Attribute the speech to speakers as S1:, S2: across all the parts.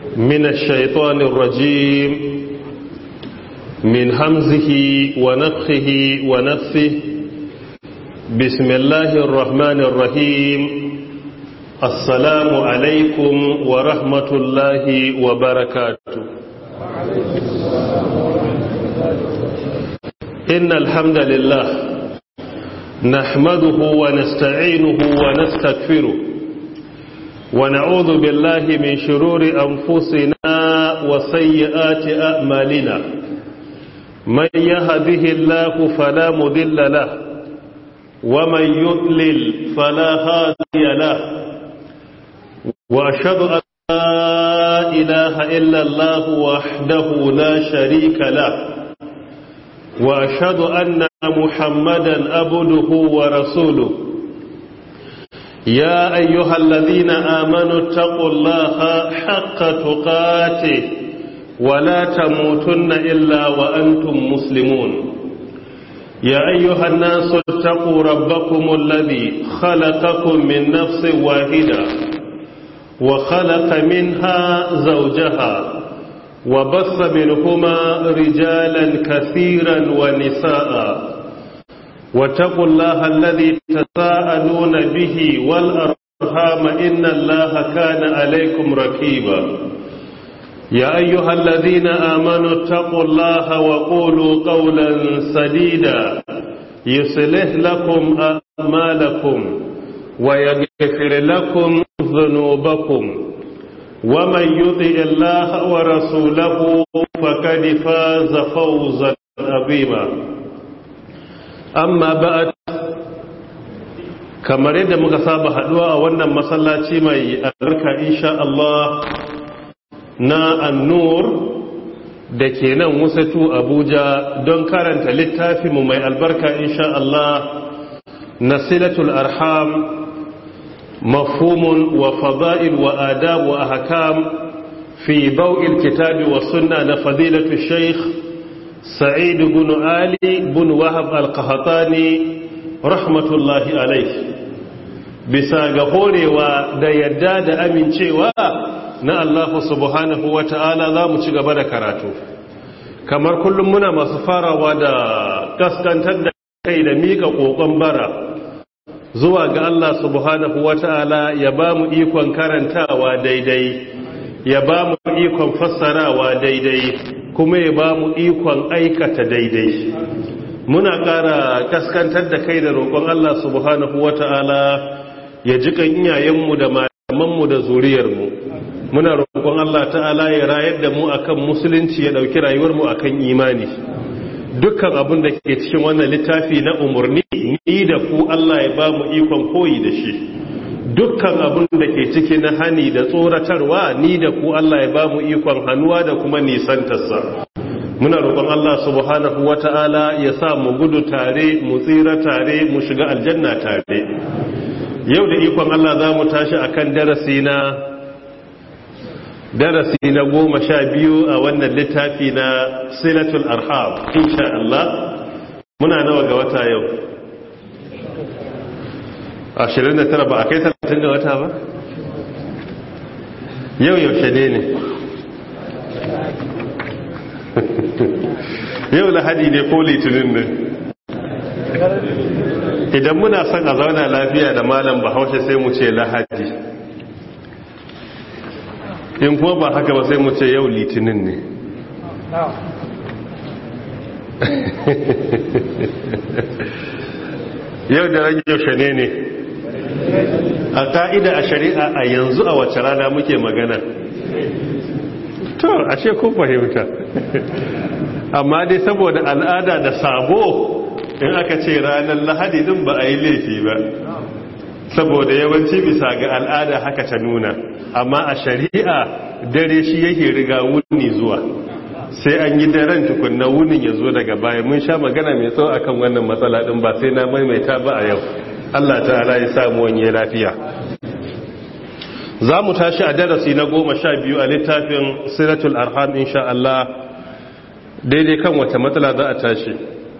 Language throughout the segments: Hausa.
S1: من الشيطان الرجيم من همزه ونفخه ونفثه بسم الله الرحمن الرحيم السلام عليكم ورحمة الله وبركاته إن الحمد لله نحمده ونستعينه ونستغفره ونعوذ بالله من شرور أنفسنا وسيئات أعمالنا من يهده الله فلا مذل له ومن يضلل فلا هادي له وأشهد أن لا إله إلا الله وحده لا شريك له وأشهد أن محمدا أبده ورسوله يا أيها الذين آمنوا اتقوا الله حق تقاته ولا تموتن إلا وأنتم مسلمون يا أيها الناس اتقوا ربكم الذي خلقكم من نفس واحدة وخلق منها زوجها وبث منهما رجالا كثيرا ونساء واتقوا الله الذي تساءلون به والأرحام إن الله كان عليكم ركيبا يا أيها الذين آمنوا اتقوا الله وقولوا قولا سديدا يصلح لكم أعمالكم ويغفر لكم ذنوبكم ومن يطع الله ورسوله فقد فاز فوزا عظيما amma ba'ad kamar yadda muka saba haduwa a wannan masallaci mai albarka insha Allah na annur da ke nan wasatu Abuja don karanta littafinmu mai albarka insha Allah nasilatul arham mafhumun wa fada'il wa adab wa ahkam fi bau'il kitabi wa sunna na fadilatu shaykh سعيد بن علي بن وهب القهطاني رحمة الله عليه bisa ga horewa da yadda da amincewa na Allah subhanahu wa ta'ala za mu ci gaba da karatu kamar kullum muna masu farawa da kaskantar da kai da mika ƙoƙon bara zuwa ga Allah subhanahu wa ta'ala ya ba mu ikon karantawa daidai ya ba mu ikon fassarawa daidai kuma ya ba mu ikon aikata daidai muna ƙara kaskantar da kai da roƙon Allah subhanahu wata'ala ya ji kan iyayenmu da malamanmu da zuriyarmu muna roƙon Allah ta'ala ya rayar da mu akan musulunci ya ɗauki rayuwarmu akan imani dukkan abin da ke cikin wannan littafi na umarni ni da ku Allah ya ba mu ikon koyi da shi dukkan abin da ke ciki na hani da tsoratarwa ni da ku Allah ya ba mu ikon hannuwa da kuma nisantarsa muna roƙon Allah subhanahu wata'ala ya sa mu gudu tare mu tsira tare mu shiga aljanna tare yau da ikon Allah za mu tashi akan darasi na darasi na goma sha biyu a wannan littafi na silatul arham insha Allah muna nawa ga wata yau 29 ba a kai 30 ga wata ba yau yaushe ne ne yau lahadi ne ko litinin ne idan muna son a zauna lafiya da malam bahaushe sai mu ce lahadi in kuma ba haka ba sai mu ce yau litinin ne yau da rage yaushe ne ne a ka'ida a shari'a a yanzu a wace rana muke magana to ashe kun fahimta amma dai saboda al'ada da sabo in aka ce ranar lahadi din ba a yi laifi ba saboda yawanci bisa ga al'ada haka ta nuna amma a shari'a dare shi yake riga wuni zuwa sai an yi daren tukunna wunin ya zo daga baya mun sha magana mai tsawo akan wannan matsala din ba sai na maimaita ba a yau Allah ta'ala ya samu wani lafiya za mu tashi a darasi na goma sha biyu a littafin siratul arham insha Allah daidai kan wata matsala za a tashi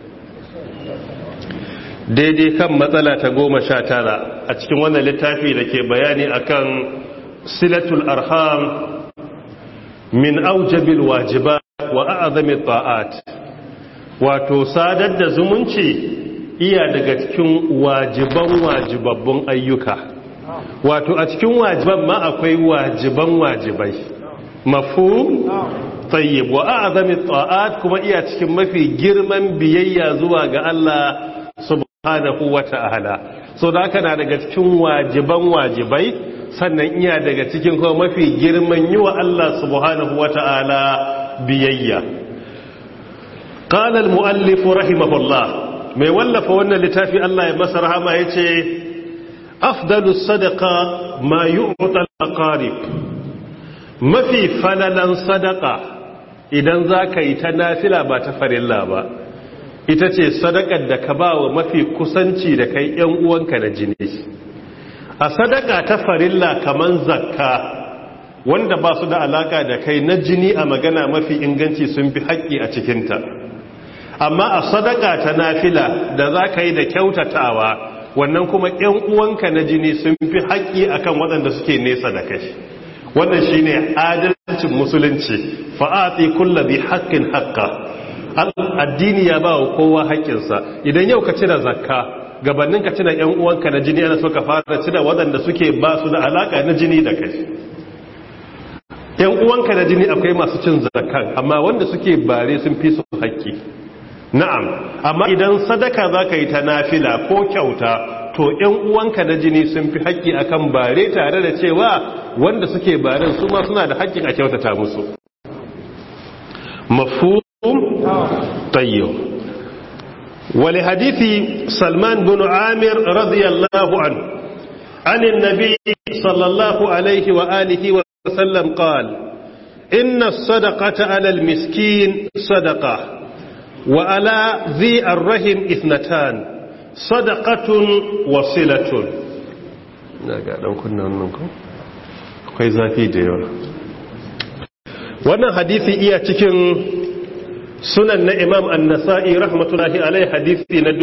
S1: daidai kan matsala ta goma sha tara a cikin wannan littafi da ke bayani akan silatul arham min aujabil wajibat wa a'zami ta'at wato sadar da zumunci iya daga cikin wajiban wajibabbun ayyuka wato a cikin wajiban ma akwai wajiban wajibai mafhum tayyib wa a'zami ta'at kuma iya cikin mafi girman biyayya zuwa ga Allah subhanahu wata'ala so da haka na daga cikin wajiban wajibai sannan iya daga cikin kuma mafi girman yi wa Allah subhanahu wata'ala biyayya qala al-muallif rahimahullah mai wallafa wannan littafi Allah ya masa rahama yace afdalus sadaqa ma yu'ta al-aqarib mafi falalan sadaka idan zaka yi ta nafila ba ta farilla ba ita ce sadakar da ka ba wa mafi kusanci da kai ‘yan uwanka na jini a sadaka ta farilla kaman zakka wanda ba su da alaka da kai na jini a magana mafi inganci sun fi haƙƙi a cikinta amma a sadaka ta nafila da za ka yi da kyautatawa wannan kuma ‘yan uwanka na jini sun fi haƙƙi akan waɗanda suke nesa da kai wannan shine adalcin musulunci fa'ati kullabi haƙƙin haƙƙa addini ya ba wa kowa haƙƙinsa idan yau ka cire zakka gabanin ka cire ‘yan uwanka na jini ana so ka fara cire waɗanda suke ba su da alaƙa na jini da kai ‘yan uwanka na jini akwai masu cin zakkan amma wanda suke bare sun fi su haƙƙi na'am amma idan sadaka za ka yi ta nafila ko kyauta to ‘yan uwanka na jini sun fi haƙƙi akan bare tare da cewa wanda suke baren su ma suna da haƙƙin a kyautata musu mafu طيب ولحديث سلمان بن عامر رضي الله عنه عن النبي صلى الله عليه وآله وسلم قال إن الصدقة على المسكين صدقة وعلى ذي الرحم إثنتان صدقة وصلة akwai zafi da yawa wannan hadisi iya cikin sunan na imam annasa'i rahmatullahi alai hadisi na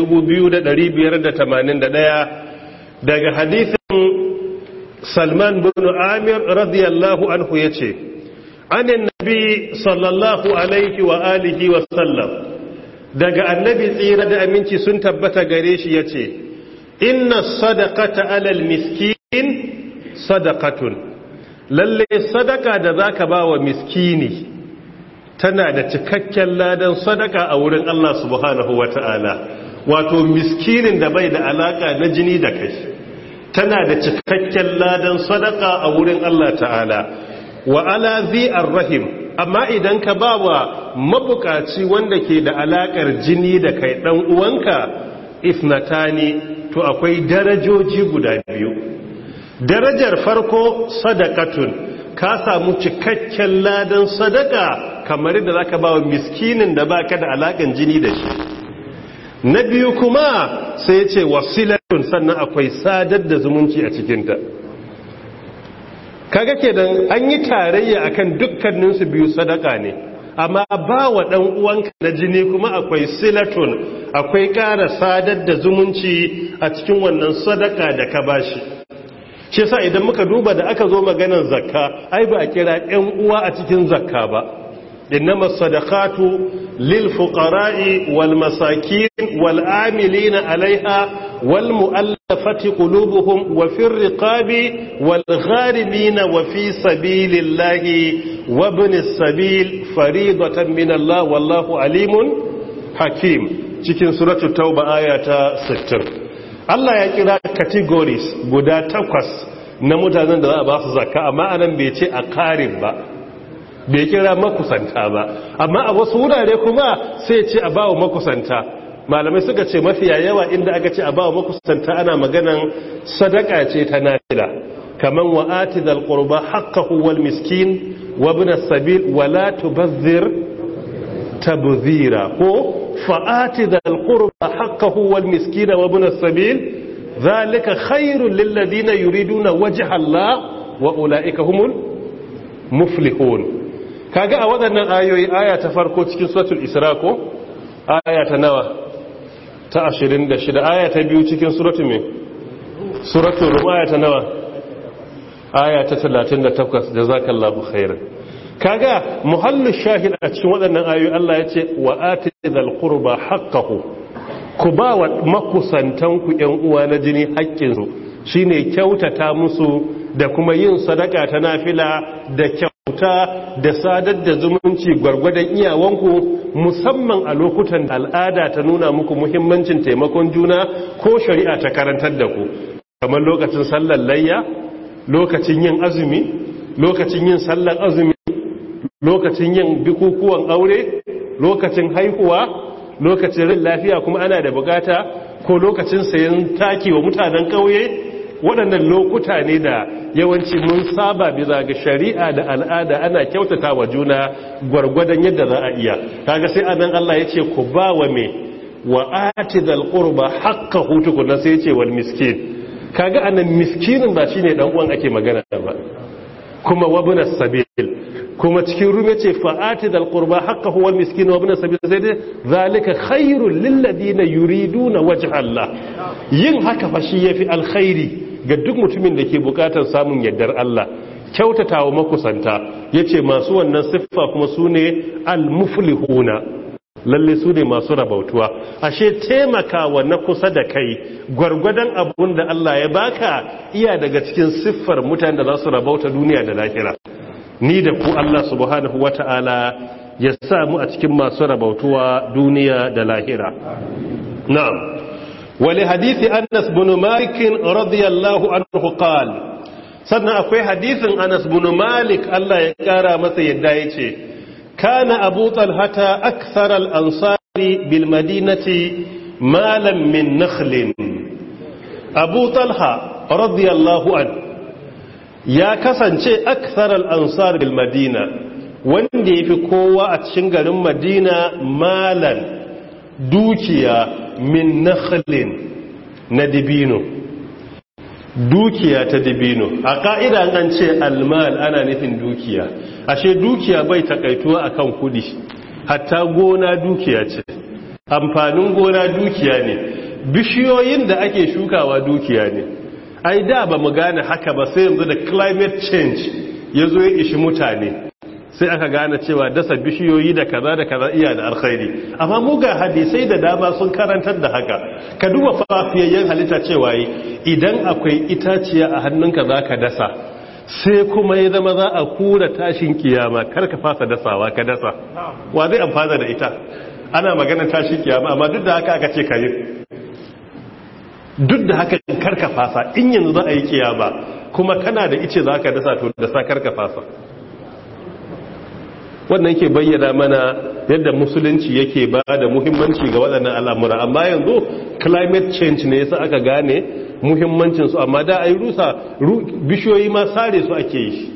S1: 2581 daga hadisin salman bin amir radiyallahu anhu ya ce anin nabi sallallahu alaihi wa alihi wa sallam daga annabi tsira da aminci sun tabbata gare shi ya ce inna sadaqata alal miskin sadaqatun lalle sadaka da zaka ba wa miskini tana da cikakken ladan sadaka a wurin Allah subhanahu wa ta'ala wato miskinin da bai da alaka na jini da kai tana da cikakken ladan sadaka a wurin Allah ta'ala wa ala zi'ar rahim amma idan ka ba wa mabukaci wanda ke da alakar jini da kai dan uwanka isnatani to akwai darajoji guda biyu darajar farko sadakatun ka samu cikakken ladan sadaka kamar da zaka ba wa miskinin da baka da alakan jini da shi na biyu kuma sai ce wasilatun sannan akwai sadar da zumunci a cikinta kaga kenan an yi tarayya akan dukkaninsu biyu sadaka ne amma ba wa ɗan uwanka na jini kuma akwai silatun akwai ƙara sadar da zumunci a cikin wannan sadaka da ka bashi shi yasa idan muka duba da aka zo maganar zakka ai ba a kira ƴan uwa a cikin zakka ba innama sadaqatu lil fuqara'i wal masakin wal amilina alaiha wal mu'allafati qulubuhum wa fir riqabi wal gharimina wa fi sabilillahi wa ibnis sabil faridatan min Allah wallahu alimun hakim cikin suratul tauba aya ta 60 Allah ya kira categories guda takwas na mutanen da za a ba su zakka amma anan bai ce a karin ba bai kira makusanta ba amma a wasu wurare kuma sai ce a bawa makusanta malamai suka ce mafiya yawa inda aka ce a bawa makusanta ana maganan sadaka ce ta nafila kaman wa atidal qurba haqqahu wal miskin wa ibn as-sabil wa la tubazzir tabzira ko fa'ati da alƙurba haƙƙahu wal miskina wa bin sabil zalika khairun lilladina yuriduna wajha Allah wa ulaika humul muflihun kaga a waɗannan ayoyi aya ta farko cikin suratul isra ko aya ta nawa ta 26 aya ta biyu cikin suratul me suratul rum aya ta nawa aya ta 38 jazakallahu khairan kaga muhallu shahid a cikin waɗannan ayoyi Allah ya ce wa atidhal qurba haqqahu ku ba wa makusantan ku ƴan uwa na jini haƙƙin su shine kyautata musu da kuma yin sadaka ta nafila da kyauta da sadar da zumunci gwargwadon iyawanku musamman a lokutan da al'ada ta nuna muku muhimmancin taimakon juna ko shari'a ta karantar da ku kamar lokacin sallar layya lokacin yin azumi lokacin yin sallar azumi lokacin yin bikukuwan aure lokacin haihuwa lokacin rin lafiya kuma ana da bukata ko lokacin sayan taki wa mutanen kauye waɗannan lokuta ne da yawanci mun saba bisa ga shari'a da al'ada ana kyautata wa juna gwargwadon yadda za a iya kaga sai anan Allah ya ce ku ba wa me wa atidal qurba haqqahu tukuna sai ya ce wal miskin kaga anan miskinin ba shine dan uwan ake magana ba kuma wabna sabil kuma cikin rume ce fa'ati dal qurba haqqahu wal miskin wa ibn sabil sai dai zalika khairul lil ladina yuriduna wajha Allah yin haka fa shi yafi alkhairi ga duk mutumin da ke bukatar samun yardar Allah kyautatawa makusanta yace masu wannan siffa kuma sune al muflihuna lalle su ne masu rabautuwa ashe taimakawa na kusa da kai gwargwadon abun da Allah ya baka iya daga cikin siffar mutane da za su rabauta duniya da lahira ni da ku Allah subhanahu wata'ala ya sa mu a cikin masu rabautuwa duniya da lahira na'am wali hadisi Anas bin Malik radiyallahu anhu qala sannan akwai hadisin Anas bin Malik Allah ya kara masa yadda yace kana Abu Talha akthar al-ansari bil madinati malan min nakhlin Abu Talha radiyallahu anhu ya kasance aksarar ansar bil madina wanda ya fi kowa a cikin garin madina malan dukiya min nakhlin na dibino dukiya ta dibino a ka'ida an ce almal ana nufin dukiya ashe dukiya bai takaituwa akan kudi hatta gona dukiya ce amfanin gona dukiya ne bishiyoyin da ake shukawa dukiya ne ai da ba mu gane haka ba sai yanzu da climate change ya zo ya ishi mutane sai aka gane cewa dasa bishiyoyi da kaza da kaza iya da alkhairi amma mu ga hadisai da dama sun karantar da haka ka duba fafiyayyen halitta cewa yi idan akwai itaciya a hannunka za ka dasa sai kuma ya zama za a kura tashin kiyama kar ka fasa dasawa ka dasa wa zai amfana da ita ana magana tashin kiyama amma duk da haka aka ce ka yi duk da haka karka fasa in yanzu za a yi kiyama kuma kana da ice za ka dasa to da sa karka fasa wannan ke bayyana mana yadda musulunci yake ba da muhimmanci ga waɗannan al'amura amma yanzu climate change ne yasa aka gane muhimmancinsu amma da a yi rusa bishiyoyi ma sare su ake yi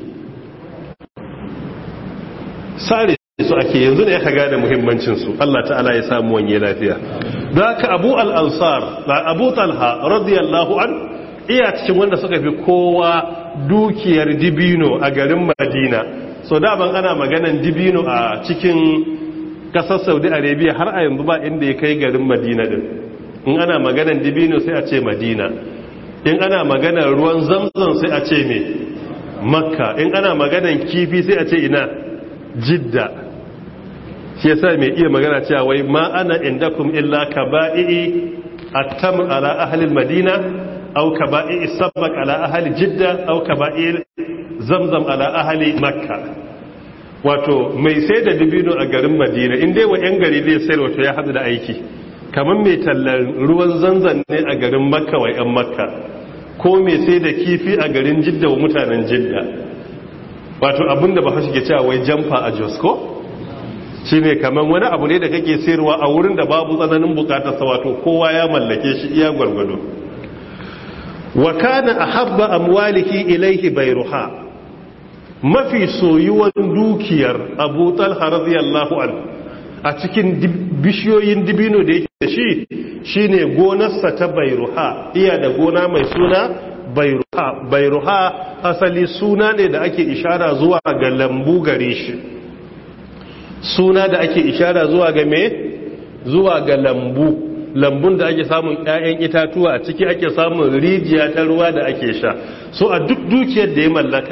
S1: sare su ake yanzu ne aka gane muhimmancinsu Allah ta'ala ya samu wanye lafiya da ka abu al'ansar da abu talha radiyallahu an iya cikin wanda suka fi kowa dukiyar dibino a garin madina so daban ana maganan dibino a cikin kasar saudi arabia har a yanzu ba inda ya kai garin madina din in ana maganan dibino sai a ce madina in ana maganan ruwan zamzam sai a ce me makka in ana maganan kifi sai a ce ina jidda shi yasa mai iya magana cewa wai ma ana indakum illa kaba'i attam ala ahli madina aw kaba'i sabaq ala ahli jidda aw kaba'i zamzam ala ahli makka wato mai sai da dibino a garin madina in dai wa yan gari zai sayar wato ya hadu da aiki kamar mai tallar ruwan zanzan ne a garin makka wa yan makka ko mai sai da kifi a garin jidda wa mutanen jidda wato abinda ba hashi ke cewa wai jamfa a jos ko shi ne kamar wani abu ne da kake sayarwa a wurin da babu tsananin bukatarsa wato kowa ya mallake shi iya gwargwado wa kana ahabba amwalihi ilayhi bayruha mafi soyuwan dukiyar Abu Talha radiyallahu anhu a cikin bishiyoyin dibino da yake da shi shine gonarsa ta bayruha iya da gona mai suna bayruha bayruha asali suna ne da ake ishara zuwa ga lambu gare shi suna da ake ishara zuwa ga me zuwa ga lambu lambun da ake samun ƴaƴan itatuwa a ciki ake samun rijiya ta ruwa da ake sha so a duk dukiyar da ya mallaka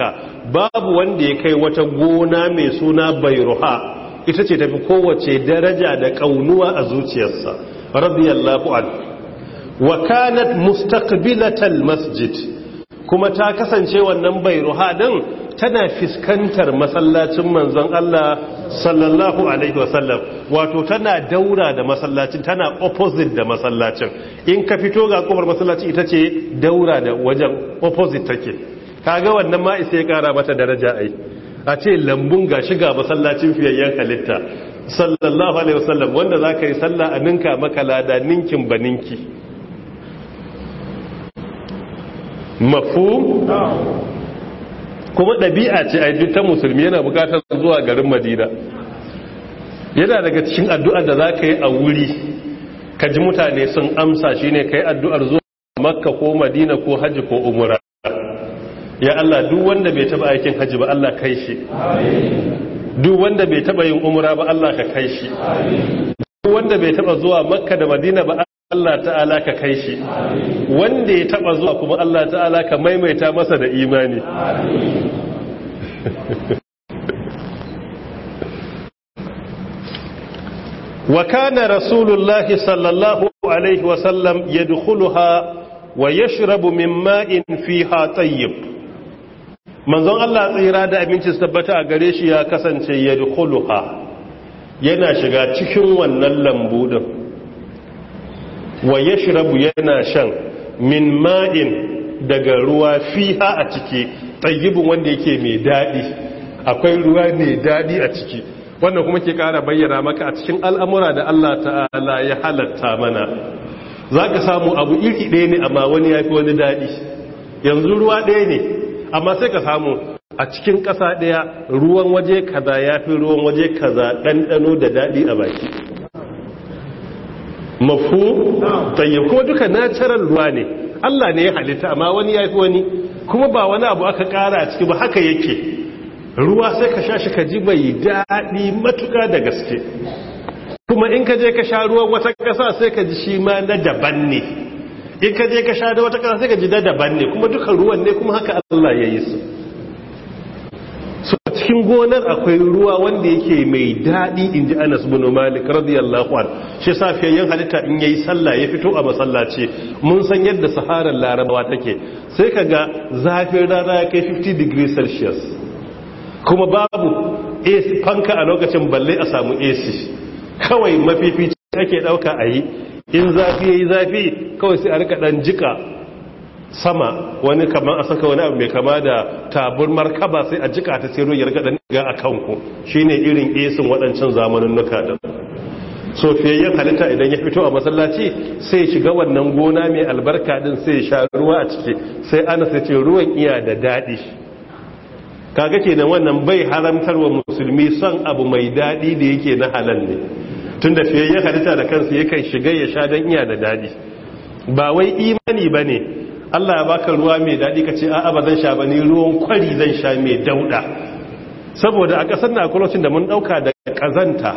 S1: babu wanda ya kai wata gona mai suna bairuha ita ce tafi kowace daraja da kaunuwa a zuciyarsa radiyallahu an wa kanat mustaqbilatal masjid kuma ta kasance wannan bairuha din tana fiskantar masallacin manzon Allah sallallahu alaihi wasallam wato tana daura da masallacin tana opposite da masallacin in ka fito ga kofar masallaci ita ce daura da wajen opposite take kaga wannan ma isa ya kara mata daraja ai a ce lambun ga shiga masallacin fiyayyen halitta sallallahu alaihi wasallam wanda zaka yi sallah a ninka maka lada ninkin baninki mafhum kuma ɗabi'a ce a duk ta musulmi yana bukatar zuwa garin madina yana daga cikin addu'ar da za ka yi a wuri ka ji mutane sun amsa shi ne ka yi addu'ar zuwa makka ko madina ko hajji ko umura ya Allah duk wanda bai taba aikin hajji ba Allah kai shi duk wanda bai taba yin umura ba Allah ka kai shi duk wanda bai taba zuwa makka da madina ba Allah ta'ala ka kai shi wanda ya taba zuwa kuma Allah ta'ala ka maimaita masa da imani wa kana rasulullahi sallallahu alaihi wasallam yadkhuluha wa yashrabu min ma'in fiha tayyib manzon Allah tsira da abinci tabbata a gare shi ya kasance yadkhuluha yana shiga cikin wannan lambu din wa ya shirabu yana shan min ma'in daga ruwa fiha a ciki tsayibin wanda yake mai daɗi akwai ruwa mai daɗi a ciki wannan kuma ke ƙara bayyana maka a cikin al'amura da Allah ta'ala ya halatta mana za ka samu abu iri ɗaya ne amma wani ya fi wani daɗi yanzu ruwa ɗaya ne amma sai ka samu a cikin ƙasa ɗaya ruwan waje kaza ya fi ruwan waje kaza ɗanɗano da daɗi a baki mafu tayyib kuma duka natural ruwa ne Allah ne ya halitta amma wani ya fi wani kuma ba wani abu aka kara a ciki ba haka yake ruwa sai ka sha shi ka ji bai daɗi matuka da gaske kuma in ka je ka sha ruwan wata ƙasa sai ka ji shi ma na daban ne in ka je ka sha da wata ƙasa sai ka ji na daban ne kuma duka ruwan ne kuma haka Allah ya yi su so cikin gonar akwai ruwa wanda yake mai daɗi in ji anas bin malik radiyallahu an shi safiyayyen halitta in yayi sallah ya fito a masallaci mun san yadda saharar larabawa take sai ka ga zafin rana ya kai 50 degrees celsius kuma babu AC fanka a lokacin balle a samu AC kawai mafifici ake ɗauka a yi in zafi ya yi zafi kawai sai a rika ɗan jika sama wani kamar a saka wani abu mai kama da tabur markaba sai a jika ta sai ya rika dan ga a kanku shine irin esin waɗancan zamanin nuka da so fiyayyen halitta idan ya fito a masallaci sai shiga wannan gona mai albarka din sai ya sha ruwa a ciki sai ana sai ce ruwan iya da daɗi kaga kenan wannan bai haramtarwa musulmi son abu mai daɗi da yake na halal ne tunda fiyayyen halitta da kansa yakan shiga ya sha dan iya da daɗi ba wai imani bane Allah ya baka ruwa mai daɗi ka ce a'a ba zan sha ba ni ruwan kwari zan sha mai dauɗa saboda a ƙasar na akwai da mun ɗauka da ƙazanta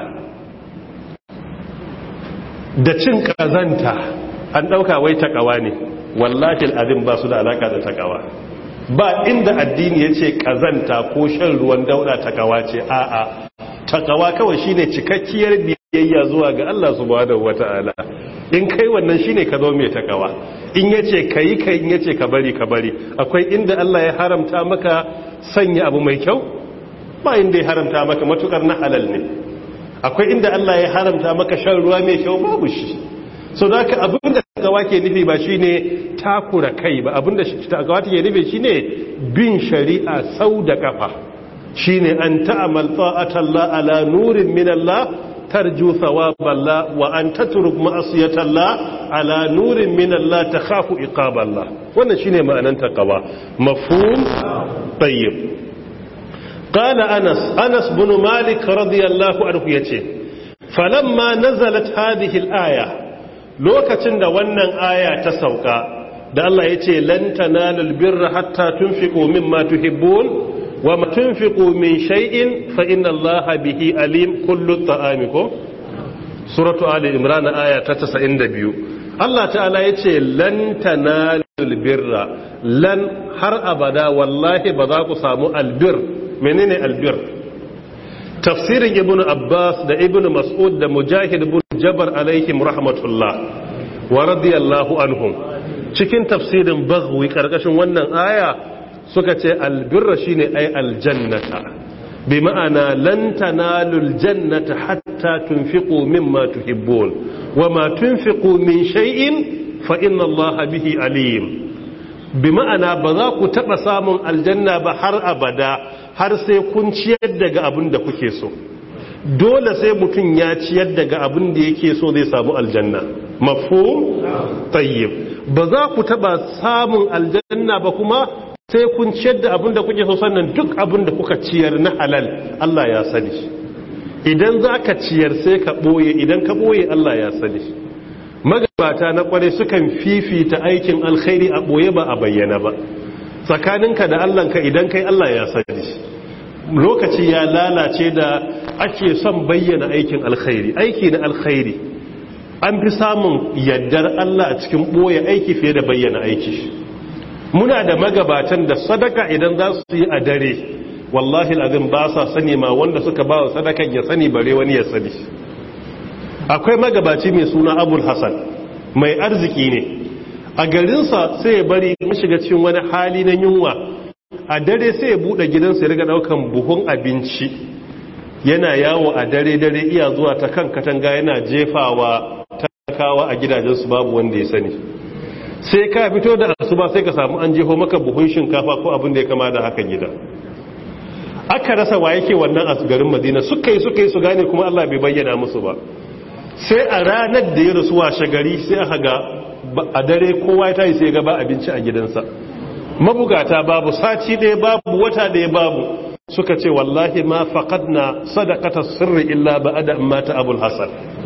S1: da cin ƙazanta an ɗauka wai takawa ne wallahi al'adun ba su da alaƙa da takawa ba inda addini ya ce ƙazanta ko shan ruwan dauɗa takawa ce a'a takawa kawai shine cikakkiyar biyayya zuwa ga Allah subhanahu wata'ala in kai wannan shine ka zo mai takawa in yace kai kai in yace ka bari ka bari akwai inda Allah ya haramta maka sanya abu mai kyau ba inda ya haramta maka matukar na halal ne akwai inda Allah ya haramta maka shan ruwa mai kyau babu shi so da haka abinda takawa ke nufi ba shine takura kai ba abinda takawa ke nufi shine bin shari'a sau da kafa shine an ta'amal ta'atallah ala nurin min Allah tarju thawaballah wa an tatruk ma'asiyatallah ala nurin min Allah takhafu iqaballah wannan shine ma'anan taqwa mafhum tayyib qala Anas Anas bin Malik radiyallahu anhu yace falamma nazalat hadhihi al-aya lokacin da wannan aya ta sauka da Allah yace lan tanalul birra hatta tunfiqu mimma tuhibbun وما تنفقوا من شيء فإن الله به أليم كل الطعام سورة آل عمران آية 92 الله تعالى يتي لن تنال tanalul birra lan har abada wallahi ba za ku samu albir menene albir tafsirin ibn abbas da ibn mas'ud da mujahid ibn jabar alaihim rahmatullah wa radiyallahu anhum cikin tafsirin baghwi karkashin wannan aya suka ce albirra shine ay aljannata bi ma'ana lan tanalul jannata hatta tunfiqu mimma tuhibbun wama tunfiqu min shay'in fa inna allaha bihi alim bi ma'ana ba za ku taba samun aljanna ba har abada har sai kun ciyar daga abin da kuke so dole sai mutum ya ciyar daga abin da yake so zai samu aljanna mafhum tayyib ba za ku taba samun aljanna ba kuma sai kun ciyar da abin da kuke so sannan duk abin da kuka ciyar na halal Allah ya sani idan za ka ciyar sai ka ɓoye idan ka ɓoye Allah ya sani magabata na kware sukan fifita aikin alkhairi a ɓoye ba a bayyana ba tsakaninka da Allahnka idan kai Allah ya sani lokaci ya lalace da ake son bayyana aikin alkhairi aiki na alkhairi an fi samun yaddar Allah a cikin ɓoye aiki fiye da bayyana aiki muna da magabatan da sadaka idan za su yi a dare wallahi azim ba sa sani ma wanda suka ba wa sadakan ya sani bare wani ya sani akwai magabaci mai suna abul hasan mai arziki ne a garinsa sai ya bari mu shiga cikin wani hali na yunwa a dare sai ya bude gidansa ya riga daukan buhun abinci yana yawo a dare dare iya zuwa ta kan katanga yana jefawa talakawa a gidajensu babu wanda ya sani sai ka fito da asuba sai ka samu an jeho maka buhun shinkafa ko abin da ya kama da haka gida aka rasa wa yake wannan a garin madina suka yi suka yi su gane kuma allah bai bayyana musu ba sai a ranar da ya rasu washe gari sai aka ga a dare kowa ya tayi sai ga ba abinci a gidansa mabugata babu sati ɗaya babu wata ɗaya babu suka ce wallahi ma faqadna sadaqata sirri illa ba'da amma ta abul hasan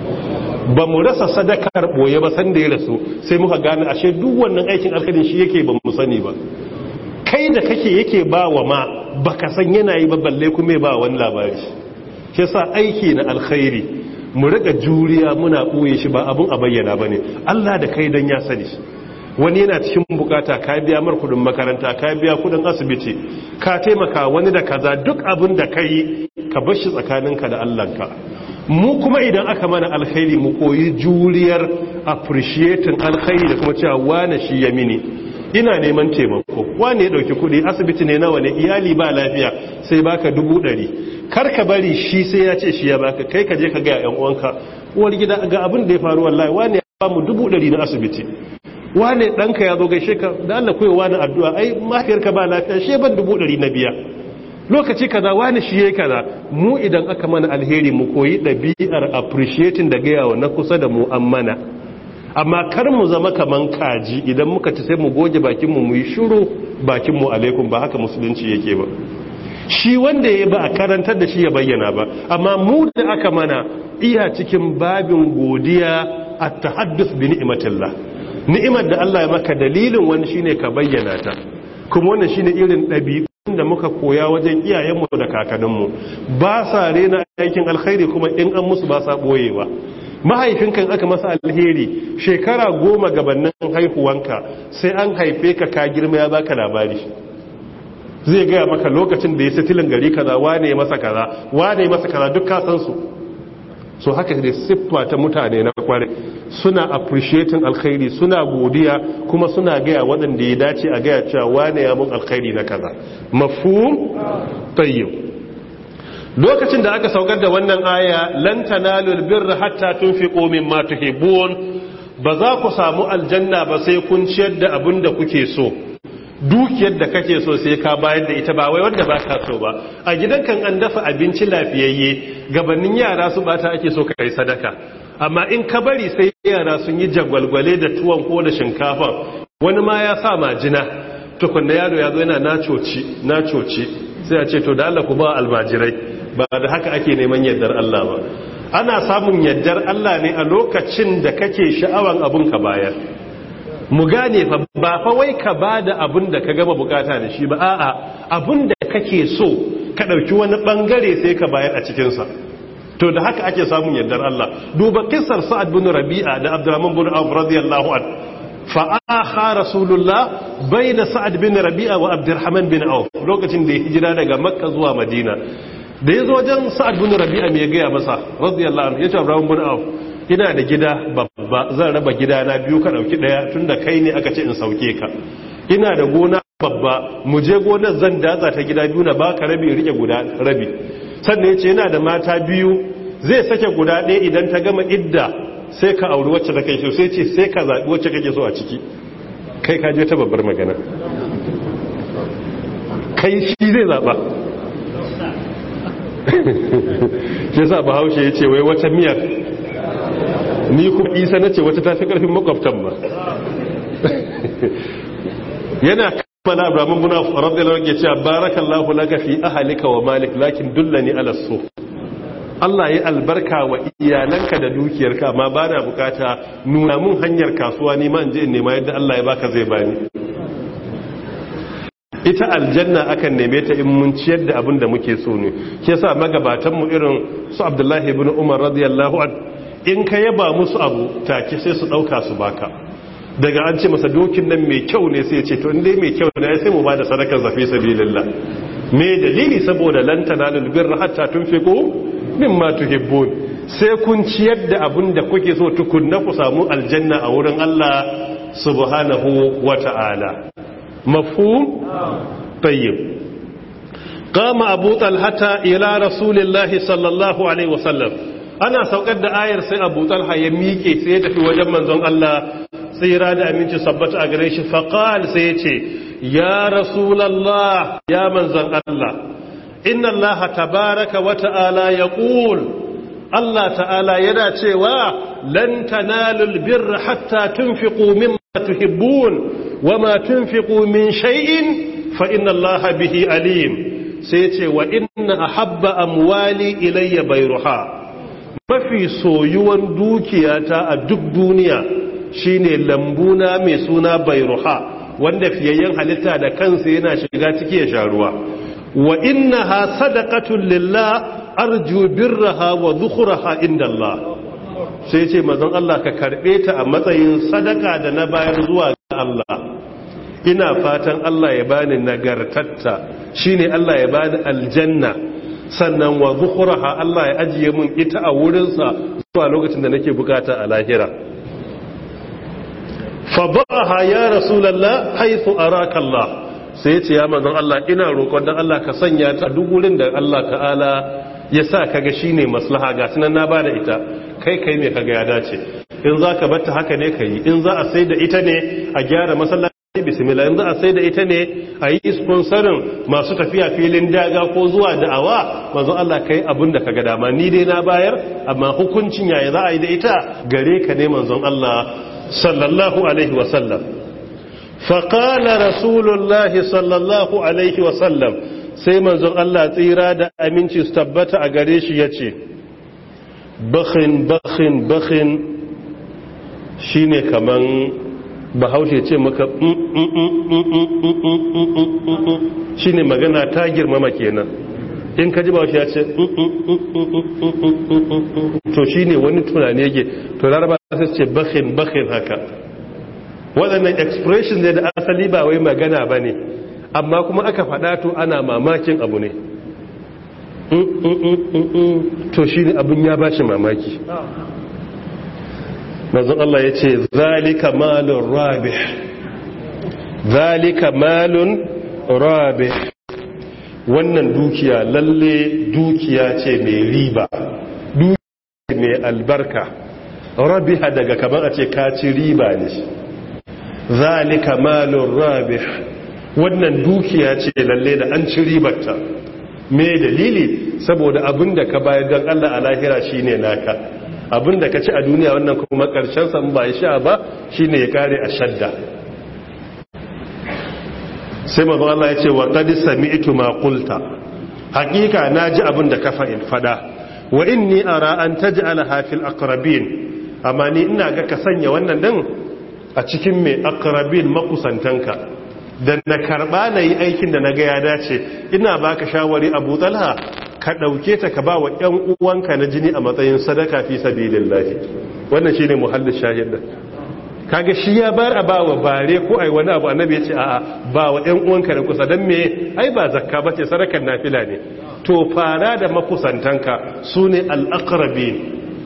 S1: ba mu rasa sadakar boye ba san da ya rasu sai muka gane ashe duk wannan aikin alkhairin shi yake ba mu sani ba kai da kake yake ba wa ma baka san yana yi ba balle kuma ba wani labari shi yasa aiki na alkhairi mu riga juriya muna ɓoye shi ba abun a bayyana ba ne allah da kai don ya sani wani yana cikin bukata ka biya mar kudin makaranta ka biya kudin asibiti ka taimaka wani da kaza duk abin da ka yi ka bar shi tsakaninka da allahnka mu kuma idan aka mana alkhairi mu koyi juriyar appreciating alkhairi da kuma cewa wane shi ya mini ina neman taimako wane ya dauki kudi asibiti ne nawa ne iyali ba lafiya sai baka dubu ɗari kar ka bari shi sai ya ce shi ya baka kai ka je ka ga yan uwanka uwar gida ga abin da ya faru wallahi wane ya ba mu dubu ɗari na asibiti wane ɗanka ya zo gaishe ka da Allah koyi wani addu'a ai mahaifiyarka ba lafiya shi ban dubu ɗari na biya lokaci kaza wani shi yayi kaza mu idan aka mana alheri mu koyi ɗabi'ar appreciating da gayawa na kusa da mu an mana amma kar mu zama kaman kaji idan muka ci sai mu goge bakin mu mu yi shiru bakin mu alaikum ba haka musulunci yake ba shi wanda ya ba a karantar da shi ya bayyana ba amma mu da aka mana iya cikin babin godiya a tahaddus bi ni'matillah ni'imar da Allah ya maka dalilin wani shine ka bayyana ta kuma wannan shine irin ɗabi'un da muka koya wajen iyayenmu da kakanninmu ba sa rena aikin alkhairi kuma in an musu ba sa boyewa mahaifinka aka masa alheri shekara goma gabanin haihuwanka sai an haife ka ka girma ya baka labari zai gaya maka lokacin da ya sitilin gari kaza wane masa kaza wane masa kaza duk ka san su so haka ne siffa ta mutane na kware suna appreciating alkhairi suna godiya kuma suna gaya waɗanda ya dace a gaya cewa wane ya mun alkhairi na kaza mafhum tayyib lokacin da aka saukar da wannan aya lan tanalul birra hatta tunfiqu mimma tuhibbun ba za ku samu aljanna ba sai kun ciyar da abin da kuke so dukiyar da kake so sai ka bayar da ita ba wai wanda ba ka so ba a gidan kan an dafa abinci lafiyayye gabanin yara su bata ake so kai sadaka amma in ka bari sai yara sun yi jagwalgwale da tuwon ko da shinkafa wani ma ya sa majina tukunna yaro ya zo yana nacoci nacoci sai a ce to da Allah ku ba almajirai ba da haka ake neman yardar Allah ba ana samun yardar Allah ne a lokacin da kake sha'awan abun ka bayar mu gane fa ba fa wai ka bada abun da ka gama bukata da shi ba a'a abun da kake so ka dauki wani bangare sai ka bayar a cikin sa to da haka ake samun yardar Allah duba kissar Sa'ad bin Rabi'a da Abdurrahman bin Auf radiyallahu anhu fa'aha rasulullah bai da sa'ad bin rabi'a wa abdurrahman bin auf lokacin da ya hijira daga makka zuwa madina da ya zo wajen sa'ad bin rabi'a mai gaya masa radiyallahu anhu ya ce abraham bin auf ina da gida babba zan raba gida na biyu ka dauki daya tunda kai ne aka ce in sauke ka ina da gona babba mu je gonar zan datsa ta gida biyu na baka rabi rike guda rabi sannan yace yana da mata biyu zai sake guda ɗaya idan ta gama idda sai ka auri wacce ta kai so sai ce sai ka zaɓi wacce kake so a ciki kai ka je ta babbar magana kai shi zai zaɓa shi yasa bahaushe ya ce wai wata miyar ni kuma isa na ce wata tafi ƙarfin makwabtan ba yana kammala abramin muna rabdala ke cewa barakallahu laka fi ahalika wa malik lakin dullani ala so Allah ya albarka wa iyalanka da dukiyarka amma ba na bukata nuna mun hanyar kasuwa ni ma in je in nema yadda Allah ya baka zai bani ita aljanna akan neme ta in mun ciyar da abin da muke so ne shi yasa magabatan mu irin su Abdullahi ibn Umar radiyallahu an in ka yaba musu abu take sai su dauka su baka daga an ce masa dokin nan mai kyau ne sai ya ce to in dai mai kyau ne sai mu bada sadakar zafi sabilillah me dalili saboda lan tanalul birra hatta tunfiqu mimma tuhibbun sai kun ciyar da abin da kuke so tukunna ku samu aljanna a wurin Allah subhanahu wata'ala mafhum tayyib qama abu talhata ila rasulillahi sallallahu alaihi wasallam ana saukar da ayar sai abu talha ya miƙe sai ya tafi wajen manzon Allah tsira da aminci sabbata a gare shi faqal sai ya ce ya rasulallah ya manzon Allah inna Allah tabaraka wa ta'ala yaqul Allah ta'ala yana cewa lan tanalul birra hatta tunfiqu mimma tuhibbun wama tunfiqu min shay'in fa inna Allah bihi alim sai ce wa inna ahabba amwali ilayya bayruha mafi soyuwan dukiyata a duk duniya shine lambuna mai suna bayruha wanda fiyayyen halitta da kansa yana shiga ciki ya sha ruwa wa innaha sadaqatun lillah arju birraha wa dhukhraha inda Allah sai ce mazan Allah ka karbe ta a matsayin sadaka da na bayar zuwa ga Allah ina fatan Allah ya bani nagartatta shine Allah ya bani aljanna sannan wa dhukhraha Allah ya ajiye mun ita a wurinsa zuwa lokacin da nake bukata a lahira fa ba'aha ya rasulullah haythu araka Allah sai ya ce ya manzon Allah ina roƙon dan Allah ka sanya ta duk wurin da Allah ta'ala ya sa kaga shine maslaha ga sunan na bada ita kai kai me kaga ya dace in zaka bar ta haka ne kai in za a sai da ita ne a gyara masallaci bismillah in za a sai da ita ne a yi sponsorin masu tafiya filin daga ko zuwa da'awa manzon Allah kai abin da kaga dama ni dai na bayar amma hukuncin yaya za a yi da ita gare ka ne manzon Allah sallallahu alaihi wa sallam فقال رسول الله صلى الله عليه وسلم sai manzon Allah tsira da aminci su tabbata a gare shi ya ce bakhin bakhin bakhin shi ne kaman bahaushe ce maka shi ne magana ta girmama kenan in ka ji bahaushe ya ce to shi ne wani tunani yake to laraba sai ce bakhin bakhin haka waɗannan expression ne da asali ba wai magana ba ne amma kuma aka faɗa to ana mamakin abu ne to shi ne abin ya ba shi mamaki mazan Allah ya ce zalika malun rabih zalika malun rabih wannan dukiya lalle dukiya ce mai riba dukiya mai albarka rabiha daga kamar a ce kaci riba ne zalika malun rabih wannan dukiya ce lalle da an ci ribarta me dalili saboda abinda ka bayar don Allah a lahira shine naka abinda ka ci a duniya wannan kuma karshen san ba sha ba shine ya kare a shadda sai manzo Allah ya ce wa qad sami'tu ma qulta hakika naji abinda ka fada wa inni ara an taj'alaha fil aqrabin amma ni ina ga ka sanya wannan din a cikin mai akarabin makusantanka da na karba na yi aikin da na ga ya dace ina baka shawari abu talha ka ɗauke ta ka ba wa ‘yan uwanka na jini a matsayin sadaka fi sabilin lafi wannan shi ne muhallin shahidar kaga shi ya bar a bawa bare ko ai wani abu annabi ya ce a'a ba wa ƴan uwanka da kusa dan me ai ba zakka bace sarakan nafila ne to fara da makusantanka sune al-aqrabin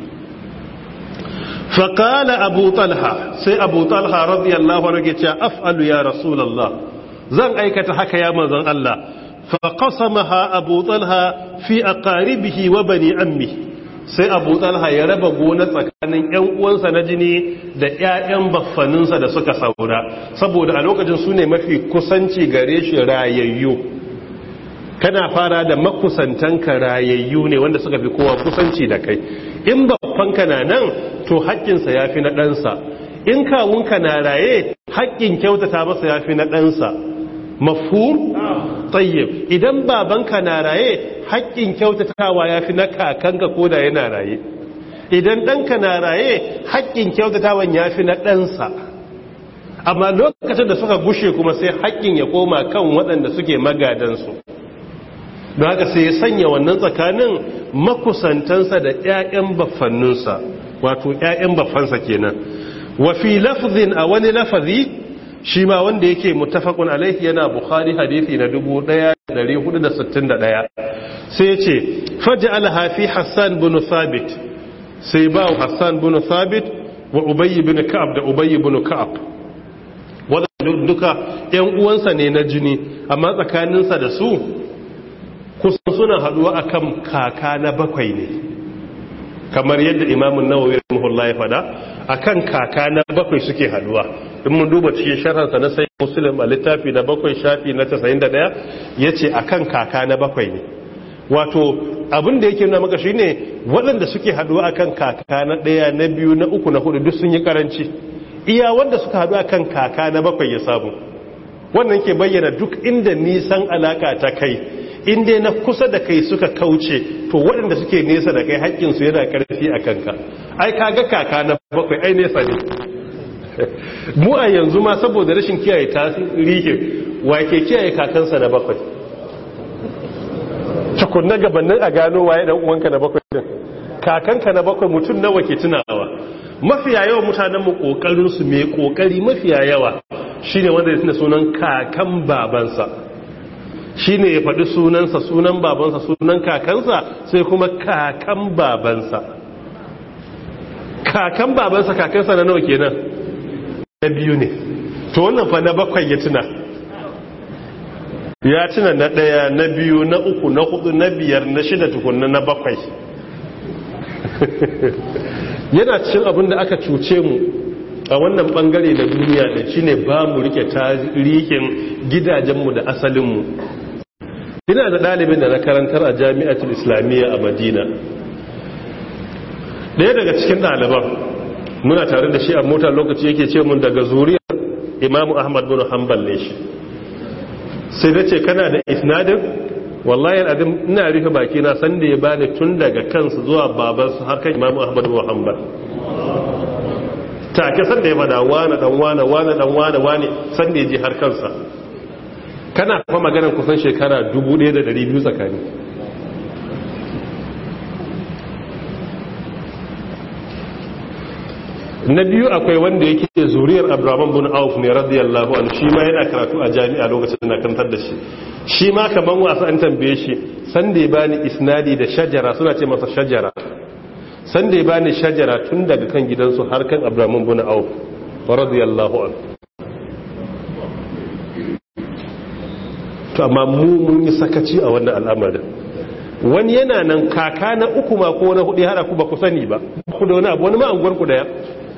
S1: fa qala abu talha sai abu talha radiyallahu anhu ya ce af'alu ya rasulullah zan aikata haka ya manzon Allah fa qasamaha abu talha fi aqaribihi wa bani ammihi sai abu talha ya raba gona tsakanin yan uwansa na jini da ƴaƴan baffaninsa da suka saura saboda a lokacin su ne mafi kusanci gare shi rayayyu kana fara da makusantanka rayayyu ne wanda suka fi kowa kusanci da kai in baffanka na nan to haƙƙinsa ya fi na ɗansa in kawunka na raye haƙƙin kyautata masa ya fi na ɗansa mafhum tayyib idan babanka na raye haƙƙin kyautatawa ya fi na kakanka ko da yana raye idan ɗanka na raye haƙƙin kyautatawan ya fi na ɗansa amma lokacin da suka gushe kuma sai haƙƙin ya koma kan waɗanda suke magadansu don haka sai ya sanya wannan tsakanin makusantansa da 'ya'yan baffanninsa wato 'ya'yan baffansa kenan wa fi lafzin a wani lafazi shi ma wanda yake muttafaqun alaihi yana bukhari hadisi na 1461 sai ya ce faj'alha fi hassan bin thabit sai ba hassan bin thabit wa ubay bin ka'ab da ubay bin ka'ab wadanda duka ƴan uwansa ne na jini amma tsakaninsa da su kusan suna haduwa akan kaka na bakwai ne kamar yadda imamun nawawi rahimahullah ya fada akan kaka na bakwai suke haduwa in mun duba cikin sharhansa na sai muslim a littafi na bakwai shafi na 91 yace akan kaka na bakwai ne wato abin da yake nuna maka shine waɗanda suke haduwa akan kaka na ɗaya na biyu na uku na hudu duk sun yi karanci iya wanda suka haɗu akan kaka na bakwai ya samu wannan ke bayyana duk inda nisan alaka ta kai inda na kusa da kai suka kauce to waɗanda suke nesa da kai haƙƙinsu yana ƙarfi a kanka ai kaga kaka na bakwai ai nesa ne mu a yanzu ma saboda rashin kiyaye tarihin wa ke kiyaye kakansa na bakwai tukunna gabanin a gano waye dan uwanka na bakwai din kakanka na bakwai mutum nawa ke tunawa mafiya yawa mutanen mu kokarin su mai kokari mafiya yawa shine wanda ya tuna sunan kakan babansa shine ya faɗi sunansa sunan babansa sunan kakansa sai kuma kakan babansa kakan babansa kakansa na nawa kenan na biyu ne to wannan fa na bakwai ya tuna ya tuna na ɗaya na biyu na uku na hudu na biyar na shida tukunna na bakwai yana cikin abin da aka cuce mu a wannan bangare da duniya da shi ne ba mu rike tarihin gidajenmu da asalinmu ina da ɗalibin da na karantar a jami'atul islamiyya a madina ɗaya daga cikin ɗaliban muna tare da shi a mota lokaci yake ce mun daga zuriyar imamu ahmad bin hanbal ne shi sai da ce kana da isnadin wallahi al'adun ina rufe baki na san da ya bani tun daga kansu zuwa babansu har kan imamu ahmad bin hanbal take san da ya bada wane dan wane wane dan wane wane san da ya je har kansa kana kuma maganar kusan shekara 1200 tsakani na biyu akwai wanda yake zuriyar abraman bin auf ne radiyallahu anhu shi ma yana karatu a jami'a lokacin na kantar da shi shi ma kaman wasu an tambaye shi san da ya bani isnadi da shajara suna ce masa shajara san da ya bani shajara tun daga kan gidansu har kan abraman bin auf radiyallahu anhu to amma mu mun yi sakaci a wannan al'amarin wani yana nan kaka na uku ma ko na hudu hada ku ba ku sani ba ku da wani abu wani ma anguwar ku daya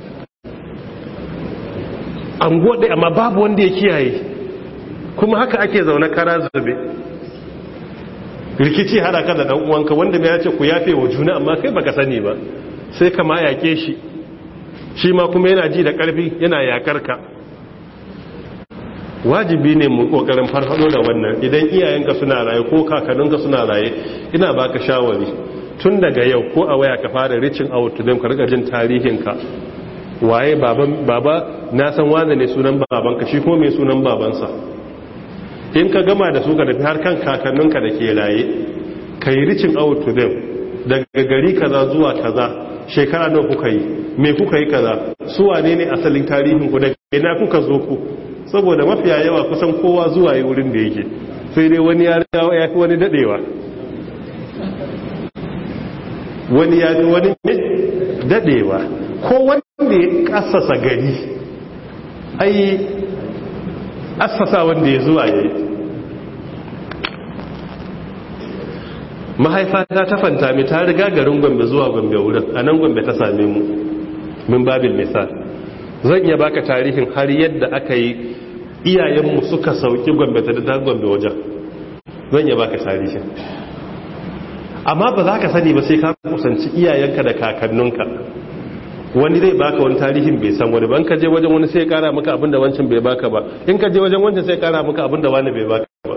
S1: anguwar daya amma babu wanda ya kiyaye kuma haka ake zaune kara zube rikici hada ka da dan uwanka wanda mai yace ku yafe wa juna amma kai baka sani ba sai ka ma yake shi shi ma kuma yana ji da karfi yana yakar ka wajibi ne mu kokarin farfado da wannan idan iyayenka suna raye ko kakanninka suna raye ina baka shawari tun daga yau ko a waya ka fara reaching out to them ka riga jin tarihinka waye baban baba na san wanda ne sunan babanka shi ko mai sunan babansa in ka gama da su ka tafi har kan kakanninka da ke raye ka yi reaching out to them daga gari kaza zuwa kaza shekara nawa kuka yi me kuka yi kaza su wane ne asalin tarihin ku daga ina kuka zo ku saboda mafiya yawa kusan kowa zuwa yi wurin da yake sai dai wani ya riga ya fi wani dadewa wani ya fi wani dadewa ko wanda ya kasasa gari ai asasa wanda ya zuwa ya yi mahaifata ta fanta mi ta riga garin gombe zuwa gombe wurin a nan gombe ta same mu min babin misal zan iya baka tarihin har yadda aka yi iyayenmu suka sauki gombe ta da gombe wajen zan iya baka tarihin amma ba za ka sani ba sai ka kusanci iyayenka da kakanninka wani zai baka wani tarihin bai san wani ban ka je wajen wani sai kara maka abinda wancan bai baka ba in ka je wajen wancan sai kara maka abinda wani bai baka ba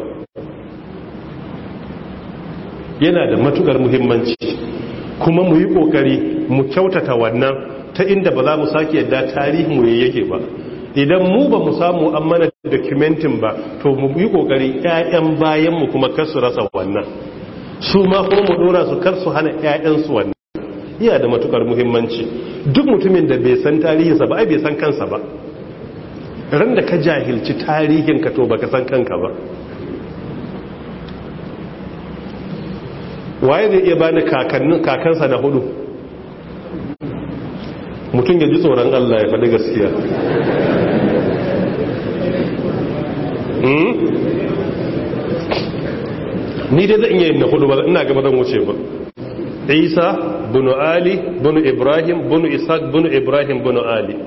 S1: yana da matukar muhimmanci kuma mu yi kokari mu kyautata wannan ta inda ba za mu sake yadda tarihin mu yake ba idan mu ba mu samu an mana documentin ba to mu yi kokari ƴaƴan bayan mu kuma kar su rasa wannan su ma kuma mu dora su kar su hana ƴaƴan su wannan iya da matukar muhimmanci duk mutumin da bai san tarihinsa ba ai bai san kansa ba ran da ka jahilci tarihin ka to baka san kanka ba waye zai iya bani kakannin kakansa na hudu mutum ya ji tsoron Allah ya faɗi gaskiya ni dai zan iya yin na hudu ba ina gaba zan wuce ba isa bunu ali bunu ibrahim bunu ishaq bunu ibrahim bunu ali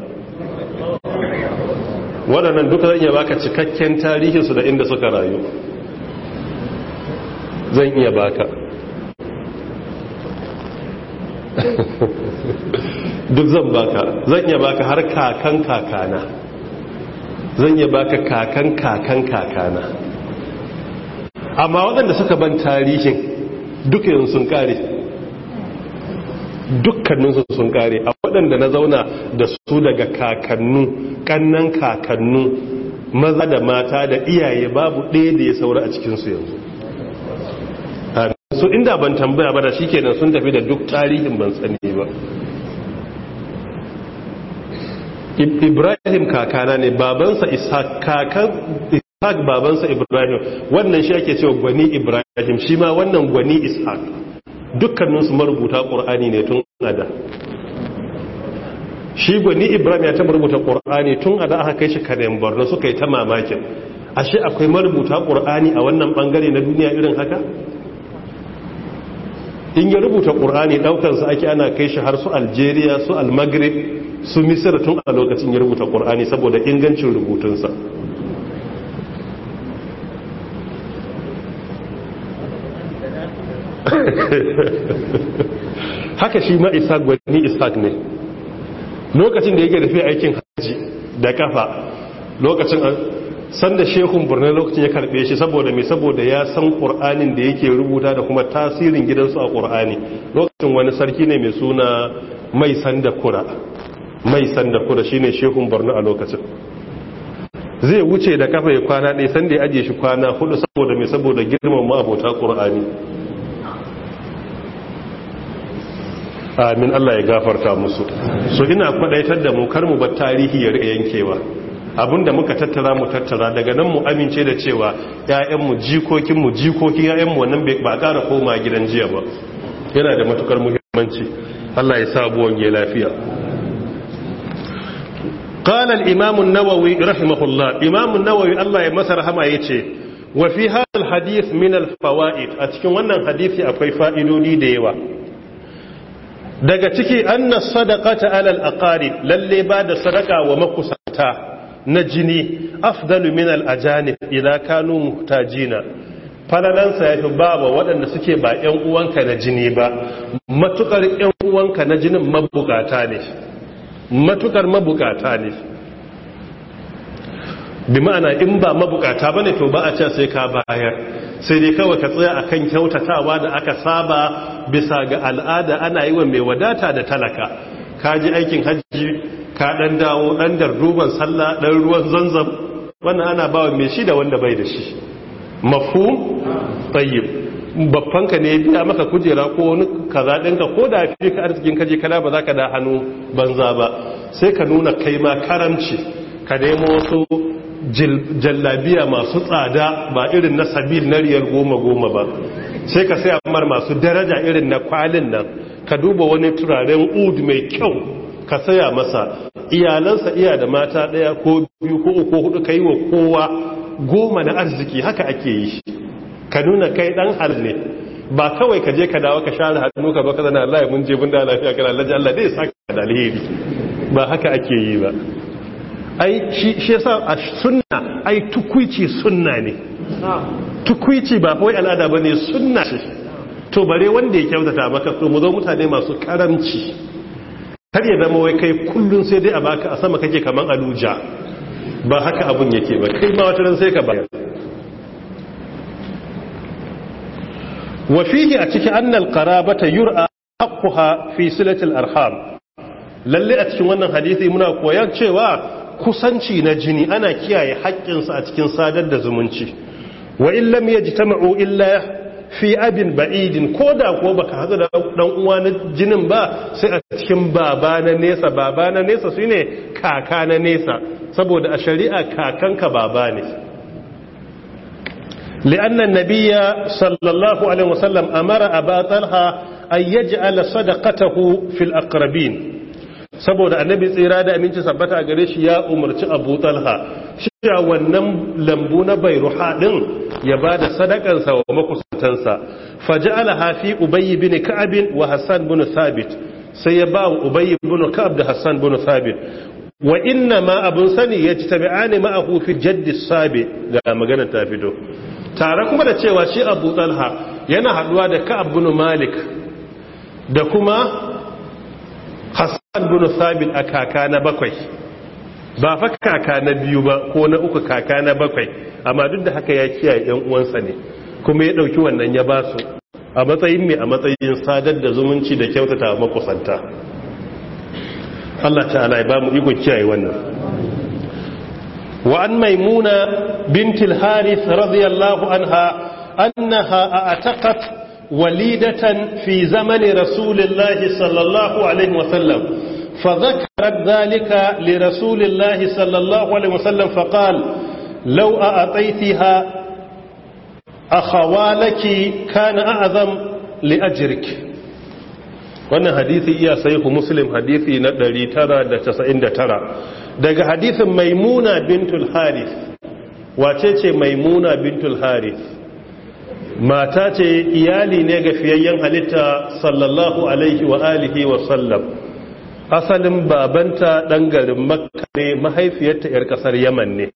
S1: waɗannan duka zan iya baka cikakken tarihinsu da inda suka rayu zan iya baka duk zan baka zan iya baka har kakan kakana zan iya baka kakan kakan kakana amma waɗanda suka ban tarihin duka yin sun kare dukkaninsu sun kare a waɗanda na zauna da su daga kakannu kannan kakannu maza da mata da iyaye babu ɗaya da ya saura a cikinsu yanzu so inda ban tambaya ba da shi kenan sun tafi da duk tarihin ban sani ba ibrahim kakana ne babansa ishaq kakan ishaq babansa ibrahim wannan shi ake cewa gwani ibrahim shi ma wannan gwani ishaq dukkaninsu marubuta ƙur'ani ne tun ada shi gwani ibrahim ya taɓa rubuta ƙur'ani tun ada aka kai shi karen borno suka yi ta mamakin ashe akwai marubuta ƙur'ani a wannan ɓangare na duniya irin haka in ya rubuta ƙur'ani ɗaukansa ake ana kai shi har su algeria su almagrib su misir tun a lokacin ya rubuta ƙur'ani saboda ingancin rubutunsa haka shi ma ishaq gwani ishaq ne lokacin da yake tafiya aikin hajji da kafa lokacin sanda shehun birnin lokacin ya karbe shi saboda mai saboda ya san ƙur'anin da yake rubuta da kuma tasirin gidansu a ƙur'ani lokacin wani sarki ne mai suna mai sanda kura mai sanda kura shine shehun birnin a lokacin zai wuce da kafa ya kwana ɗaya sanda ya ajiye shi kwana hudu saboda mai saboda girman ma'abota ƙur'ani amin Allah ya gafarta musu so ina kwadaitar da mu kar mu bar tarihi ya yankewa abinda muka tattara mu tattara daga nan mu amince da cewa ƴaƴanmu jikokinmu jikokin ƴaƴanmu wannan ba ƙara koma gidan jiya ba yana da matukar muhimmanci Allah ya sa buwan ya lafiya قال الإمام النووي رحمه الله إمام النووي الله يمسر هما يتي وفي هذا الحديث من الفوائد أتكون وانا الحديث أكوي فائدوني ديوا daga ciki anna sadaqata alal aqarib lalle ba da sadaka wa makusanta na jini afdalu min al ajanib idan kanu muhtajina falalansa yafi baba waɗanda suke ba ƴan uwanka na jini ba matukar ƴan uwanka na jinin mabukata ne matukar mabukata ne bi ma'ana in ba mabukata bane to ba a ce sai ka bayar sai dai kawai ka tsaya akan kyautatawa da aka saba bisa ga al'ada ana yi wa mai wadata da talaka ka ji aikin hajji ka dan dawo dan darduban sallah dan ruwan zanzam wannan ana bawa mai shi da wanda bai da shi mafhum tayyib babbanka ne biya maka kujera ko wani kaza ɗinka ko da fi ka arzikin kaje kana ba za ka da hannu banza ba sai ka nuna kai ma karamci ka nemo wasu jallabiya masu tsada ba irin na sabil na riyar goma goma ba sai ka sai amar masu daraja irin na kwalin nan ka duba wani turaren ud mai kyau ka saya masa iyalansa iya da mata ɗaya ko biyu ko uku hudu ka yi wa kowa goma na arziki haka ake yi ka nuna kai dan hal ne ba kawai ka je ka dawo ka share hannu ka baka zana Allah ya mun je mun da lafiya kana Allah Allah dai saka da alheri ba haka ake yi ba ai shi shi yasa a sunna ai tukuici sunna ne tukuici ba kawai al'ada bane sunna ce to bare wanda ya kyautata maka to mu zo mutane masu karamci kar ya zama wai kai kullun sai dai a baka a sama kake kaman aluja ba haka abun yake ba kai ma wata ran sai ka bayar wa fihi a cikin annal qarabata yur'a haqquha fi silatil arham lalle a cikin wannan hadisi muna koyar cewa kusanci na jini ana kiyaye haƙƙinsa a cikin sadar da zumunci wa in lam yajtama'u illa fi abin ba'idin koda ko baka hadu da dan uwa na jinin ba sai a cikin baba na nesa baba na nesa shine kaka na nesa saboda a shari'a kakanka baba ne لأن النبي صلى الله عليه وسلم أمر أبا طلحة أن يجعل صدقته في الأقربين saboda annabi tsira da aminci sabbata a gare shi ya umarci abu talha shi wannan lambu na bairuha din ya ba da sadakansa wa makusantansa faja'ala hafi ubayy bin ka'ab wa hassan bin thabit sai ya ba ubayy bin ka'ab da hassan bin thabit wa inna ma abun sani yajtabi'ani ma'ahu fi jaddi sabi ga magana ta fito tare kuma da cewa shi abu talha yana haduwa da ka'ab bin malik da kuma hassan bin sabit a kaka na bakwai ba fa kaka na biyu ba ko na uku kaka na bakwai amma duk da haka ya kiyaye yan uwansa ne kuma ya dauki wannan ya ba su a matsayin mai a matsayin sadar da zumunci da kyautata makusanta Allah ta'ala ya ba mu iko kiyaye wannan وعن ميمونة بنت الحارث رضي الله عنها أنها أعتقت وليدة في زمن رسول الله صلى الله عليه وسلم فذكرت ذلك لرسول الله صلى الله عليه وسلم فقال لو أعطيتها أخوالك كان أعظم لأجرك wannan hadisi iya sahihu muslim hadisi na 999 daga hadisin maimuna bintul harith wace ce maimuna bintul harith mata ce iyali ne ga fiyayyen halitta sallallahu alaihi wa alihi wa sallam asalin babanta dan garin makka ne mahaifiyarta yar kasar yaman ne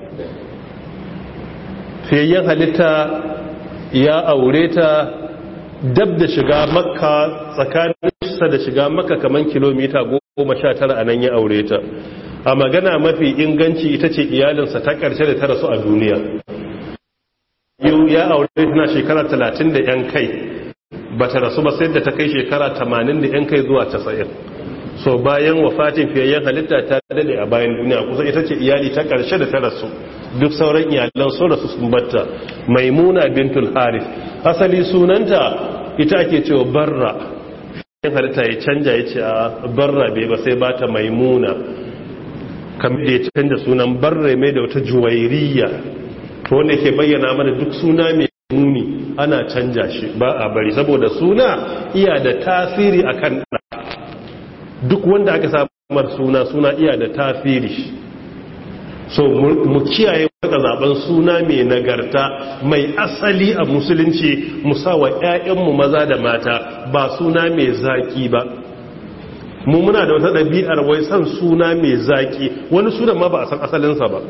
S1: fiyayyen halitta ya aure ta dab da shiga makka tsakaninsa da shiga makka kaman kilomita goma sha tara a nan ya aure ta a magana mafi inganci ita ce iyalinsa ta ƙarshe da ta rasu a duniya yau ya aure tana shekara talatin da yan kai ba ta rasu ba sai da ta kai shekara tamanin da yan kai zuwa casa'in so bayan wafatin fiyayyen halitta ta dade a bayan duniya kusa ita ce iyali ta ƙarshe da ta rasu duk sauran iyalan so rasu sun batta maimuna bintul harith asali sunanta ita ake cewa barra fiyayyen halitta ya canja ya ce a barra bai ba sai bata maimuna kamar da ya canja sunan barra mai da wata juwairiya to wanda ke bayyana mana duk suna mai muni ana canja shi ba a bari saboda suna iya da tasiri akan ɗa duk wanda aka samar suna suna iya da tasiri so mu kiyaye wata zaben suna mai nagarta mai asali a musulunci musawa 'ya'yanmu maza da mata ba suna mai zaki ba mu muna da wata ɗabi'ar wai san suna mai zaki wani sunan ma ba a san asalinsa ba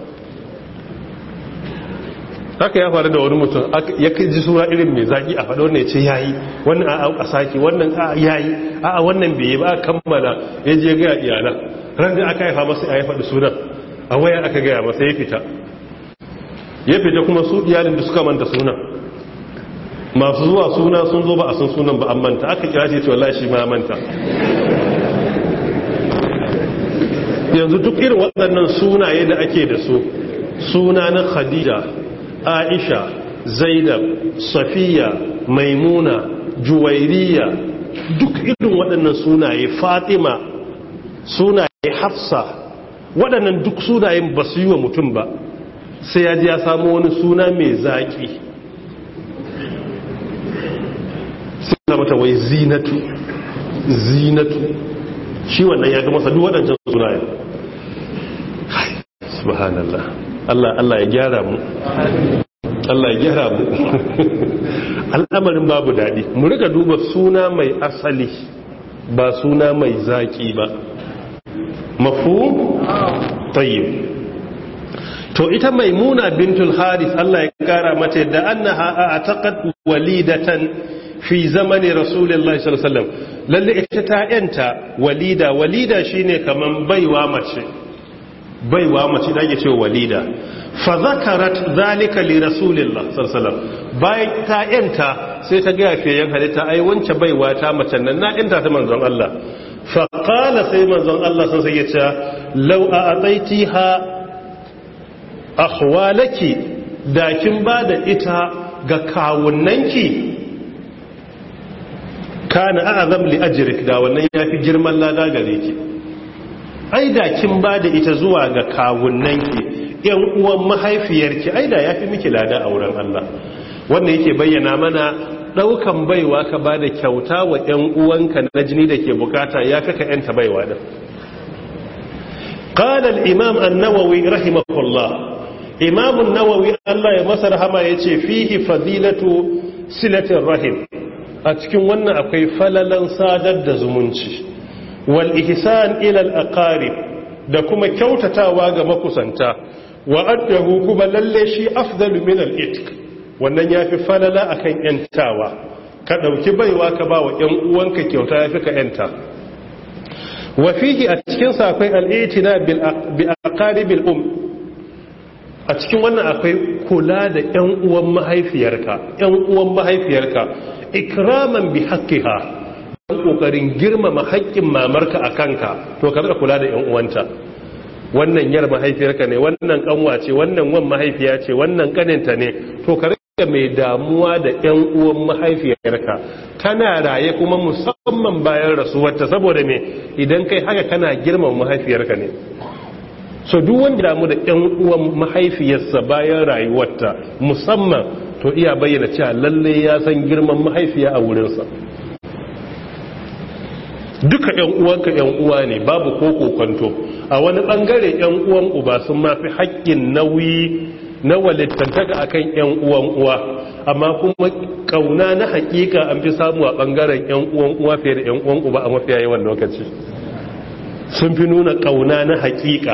S1: haka ya faru da wani mutum ya ji suna irin mai zaki a faɗo ne ce yayi wannan a a saki wannan a yayi a a wannan bai yi ba kammala ya je ga iyalan ran da aka haifa masa ya faɗi sunan a waya aka gaya masa ya fita ya fita kuma su iyalin da suka manta sunan masu zuwa suna sun zo ba a san sunan ba an manta aka kira shi ce wallahi shi ma manta yanzu duk irin waɗannan sunaye da ake da su suna na khadija aisha zainab safiya maimuna juwairiya duk irin waɗannan sunaye fatima sunaye hafsa waɗannan duk sunayen ba su yi wa mutum ba sai ya ji ya samu wani suna mai zaƙi sai mata wai zinatu zinatu shi wannan ya ga masa duk waɗancan sunayen subhanallah Allah Allah ya gyara mu Allah ya gyara mu al'amarin babu daɗi mu rika duba suna mai asali ba suna mai zaƙi ba mafu tayyib to ita maimuna bintul haris Allah ya kara mata yadda annaha a'taqat walidatan fi zamani rasulullahi sallallahu alaihi wasallam lalle ita ta yanta walida walida shine kaman baiwa mace baiwa mace da ake cewa walida fa zakarat zalika li rasulillah sallallahu alaihi wasallam bayan ta yanta sai ta ga fiyayen halitta ai wance baiwa ta mace nan na yanta ta manzon Allah fa qala sai manzon Allah sun sai ya ce law a'taitiha akhwalaki da kin bada ita ga kawunnanki kana a'zam li ajrik da wannan yafi girman lada gare ki ai da kin bada ita zuwa ga kawunnanki yan uwan mahaifiyarki ai da yafi miki lada a wurin Allah wanda yake bayyana mana daukan baiwa ka bada kyauta wa yan uwanka na jini da ke bukata yafi ka yanta baiwa din قال الإمام النووي رحمه الله إمام النووي الله يمسر هما يتي فيه فضيلة سلة الرحم أتكون وانا أكوي فللا سادد زمنشي والإحسان إلى الأقارب da kuma kyautatawa ga makusanta wa addahu kuma lalle shi afdalu min al-itq wannan yafi falala akan yantawa ka dauki baiwa ka ba wa ƴan uwanka kyauta yafi ka yanta wa fihi a cikin sa akwai al-itina bi aqaribil um a cikin wannan akwai kula da ƴan uwan mahaifiyarka ƴan uwan mahaifiyarka ikraman bi haqqiha dan kokarin girmama haƙƙin mamarka a kanka to ka rika kula da ƴan uwanta wannan yar mahaifiyarka ne wannan kanwa ce wannan wan mahaifiya ce wannan kaninta ne to ka rika mai damuwa da ƴan uwan mahaifiyarka tana raye kuma musamman bayan rasuwarta saboda me idan kai haka kana girmama mahaifiyarka ne so duk wanda damu da ƴan uwan mahaifiyarsa bayan rayuwarta musamman to iya bayyana cewa lalle ya san girman mahaifiya a wurinsa duka ƴan uwanka ƴan uwa ne babu ko kokonto a wani bangare ƴan uwan uba sun mafi haƙƙin nauyi na walittantaka akan ƴan uwan uwa amma kuma kauna na haƙiƙa an fi samu a bangaren ƴan uwan uwa fiye da ƴan uwan uba a mafiya yawan lokaci sun fi nuna kauna na haƙiƙa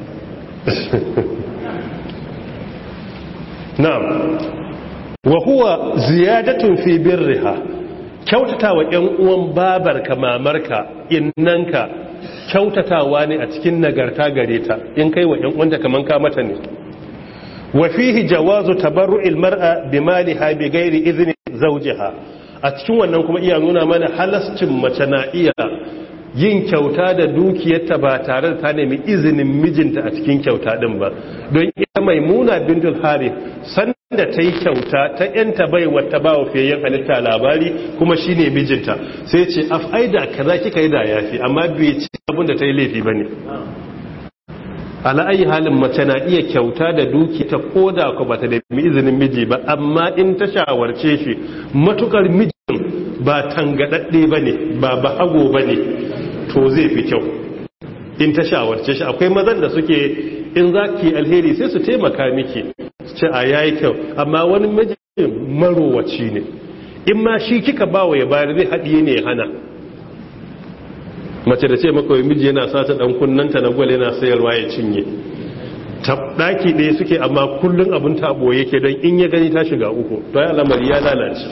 S1: na'am wa huwa ziyadatun fi birriha kyautatawa ƴan uwan babarka mamarka innanka kyautatawa ne a cikin nagarta gare ta in kai wa ƴan uwanta kaman ka mata ne wa fihi jawazu tabarru'il mar'a bimaliha bighairi idhni zawjiha a cikin wannan kuma iya nuna mana halascin mace na iya yin kyauta da dukiyarta ba tare da ta nemi izinin mijinta a cikin kyauta din ba don ita maimuna bintul harith sanda ta yi kyauta ta yanta bai wata ba wa fiyayyen halitta labari kuma shine mijinta sai ce af aida kaza kika yi da yafi amma bai ci abin da ta yi laifi bane ala ayi halin mace na iya kyauta da duki ta koda ko bata da izinin miji ba amma in ta shawarce shi matukar mijin ba tangadadde bane ba bahago bane to zai fi kyau in ta shawarce shi akwai mazan da suke in za ki alheri sai su taimaka miki ce a yayi kyau amma wani miji marowaci ne in ma shi kika bawa ya bayar zai haɗiye ne ya hana mace da ce makawai miji yana sata dan kunnanta na gwal yana sayarwa ya cinye daki ɗaya suke amma kullum abin tabo yake don in ya gani ta shiga uku to ya al'amari ya lalace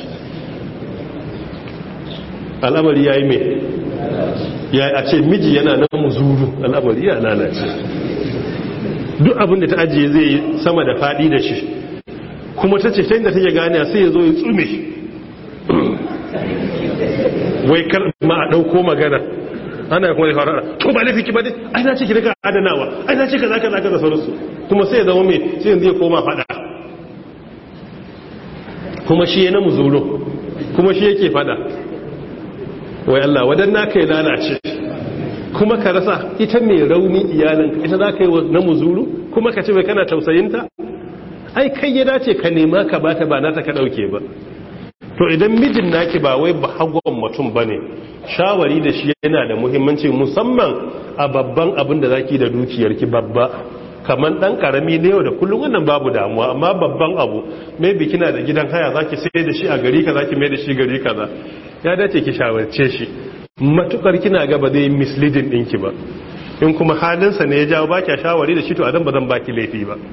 S1: al'amari ya yi mai ya a ce miji yana nan muzuru al'amari ya lalace duk abin da ta ajiye zai yi sama da faɗi da shi kuma ta ce da take gane sai ya zo ya tsume wai kar ma a ɗauko magana ana kuma da fara to ba laifi ki ba dai ai na ce ki daga adanawa ai na ce kaza kaza kaza sauransu kuma sai ya zama mai sai yanzu ya koma fada kuma shi yana muzuro kuma shi yake fada wai Allah wadan naka ya lalace kuma ka rasa ita mai rauni iyalinka ita za ka yi na muzuru kuma ka ce bai kana tausayinta ai kai ya dace ka nema ka bata ba nata ka dauke ba to idan mijin naki ba wai ba hagon mutum bane shawari da shi yana da muhimmanci musamman a babban abin da zaki da dukiyarki babba kamar dan karami ne yau da kullum wannan babu damuwa amma babban abu maybe kina da gidan haya zaki sai da shi a gari kaza ki mai da shi gari kaza ya dace ki shawarce shi matukar kina ga ba zai misleading dinki ba in kuma halinsa ne ya jawo baki shawari da shi to adan ba zan baki laifi ba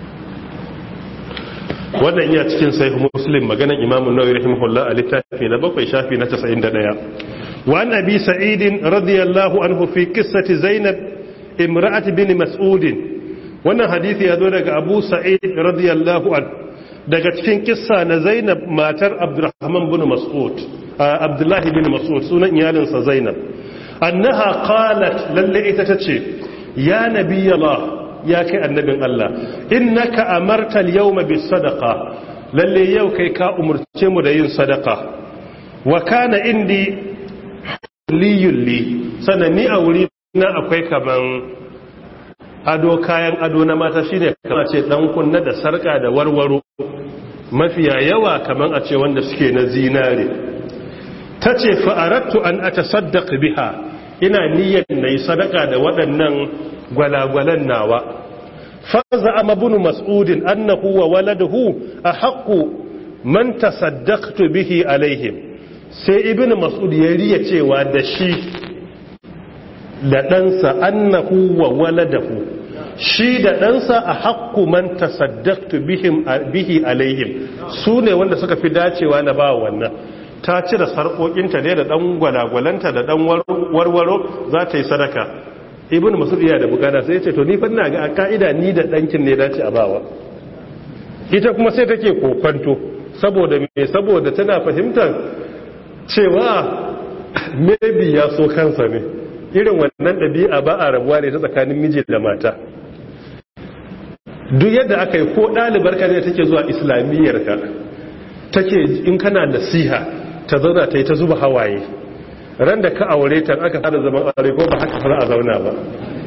S1: wannan iya cikin sai muslim maganan imamun nawawi rahimahullah a littafi na bakwai shafi na 91 wa an abi sa'id radiyallahu anhu fi qissati zainab imra'at bin mas'ud wannan hadisi ya zo daga abu sa'id radiyallahu an daga cikin kissa na zainab matar abdurrahman bin mas'ud abdullahi bin mas'ud sunan iyalinsa zainab annaha qalat lalle ita tace ya nabiyallah ya kai annabin Allah innaka amarta al-yawma bis sadaqa lalle yau kai ka umurce mu da yin sadaqa wa kana indi liyulli sanani a wuri na akwai kaman ado kayan ado na mata shine kamar ce dan kunna da sarka da warwaro mafiya yawa kaman a ce wanda suke na zinare tace fa aradtu an atasaddaq biha ina niyyar nayi sadaka da waɗannan gwalagwalan nawa faza ama bunu mas'udin annahu wa waladuhu ahaqqu man tasaddaqtu bihi alaihim sai ibnu mas'ud ya riya cewa da shi da ɗansa annahu wa waladahu shi da ɗansa a haƙƙu man tasaddaqtu bihim bihi alaihim su ne wanda suka fi dacewa na ba wannan ta cire sarƙoƙinta ne da ɗan gwalagwalanta da ɗan warwaro za ta yi sadaka ibn masud iya da bukata sai ce to ni fa ina ga a ka'ida ni da ɗankin ne dace a bawa ita kuma sai take kokonto saboda me saboda tana fahimtar cewa maybe ya so kansa ne irin wannan ɗabi'a ba a rabuwa ne ta tsakanin miji da mata duk yadda aka yi ko ɗalibar ka ne take zuwa islamiyyar ka take in kana nasiha ta zauna ta yi ta zuba hawaye ran da ka aure ta aka fara zaman aure ko ba haka fara a zauna ba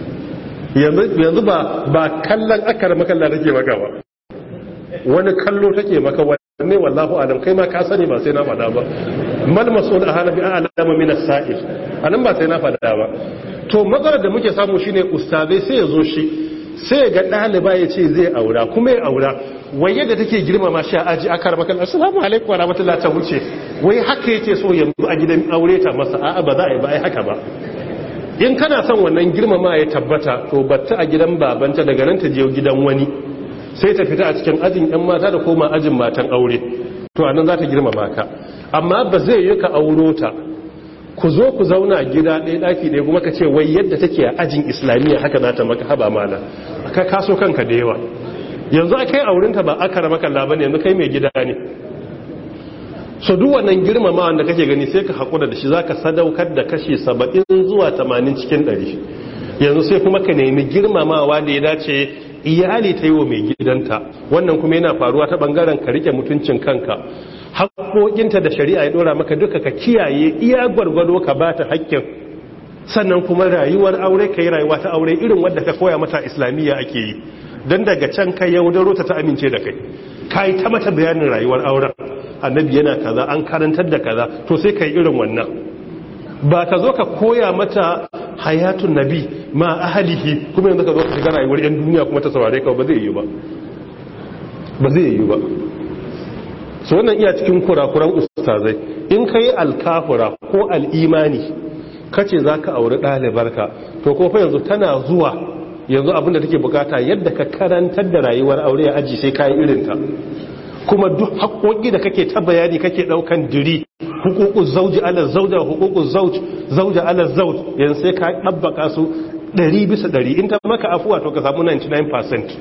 S1: yanzu ba ba kallon akar makalla take maka ba wani kallo take maka wanne wallahu alam kai ma ka sani ba sai na faɗa ba mal mas'ul ahana bi a'lamu min as-sa'il anan ba sai na faɗa ba to matsalar da muke samu shine ustazai sai ya zo shi sai ga ɗaliba ya ce zai aura kuma ya aura wai yadda take girmama shi a aji aka rama kan assalamu alaikum wa rahmatullahi ta wuce wai haka yake so yanzu a gidan aure ta masa a'a ba za a yi ba ai haka ba in kana son wannan girmama ya tabbata to batta a gidan babanta daga nan ta je gidan wani sai ta fita a cikin ajin yan mata da koma ajin matan aure to anan za ta girmama ka amma ba zai yi ka auro ta ku zo ku zauna gida ɗaya ɗaki ɗaya kuma ka ce wai yadda take a ajin islamiyya haka za ta maka haba mana ka kaso kanka da yawa yanzu a kai aurinta ba aka rama kalla ba ne yanzu kai mai gida ne so duk wannan girmama wanda kake gani sai ka haƙura da shi za ka sadaukar da kashi saba'in zuwa tamanin cikin ɗari yanzu sai kuma ka nemi girmamawa da ya dace iyali ta yi wa mai gidanta wannan kuma yana faruwa ta ɓangaren ka rike mutuncin kanka haƙoƙinta da shari'a ya ɗora maka duka ka kiyaye iya gwargwado ka ba ta haƙƙin sannan kuma rayuwar aure ka yi rayuwa ta aure irin wadda ka koya mata islamiyya ake yi don daga can kai yaudaro ta ta amince da kai ka yi ta mata bayanin rayuwar auren annabi yana kaza an karantar da kaza to sai ka yi irin wannan ba ka zo ka koya mata hayatun nabi ma ahalihi kuma yanzu ka zo ka shiga rayuwar yan duniya kuma ta saurare ka ba zai yi ba ba zai yi ba su wannan iya cikin kurakuran ustazai in ka yi alkafura ko al'imani kace za ka auri ɗalibarka to ko fa yanzu tana zuwa yanzu abinda take bukata yadda ka karantar da rayuwar aure a aji sai kayi irinta kuma duk haƙoƙi da kake ta bayani kake ɗaukan diri hukukun zauji ala zauja hukukun zauja ala zauj yanzu sai ka ɗabbaka su 100 bisa 100 in ta maka afuwa to ka samu 99%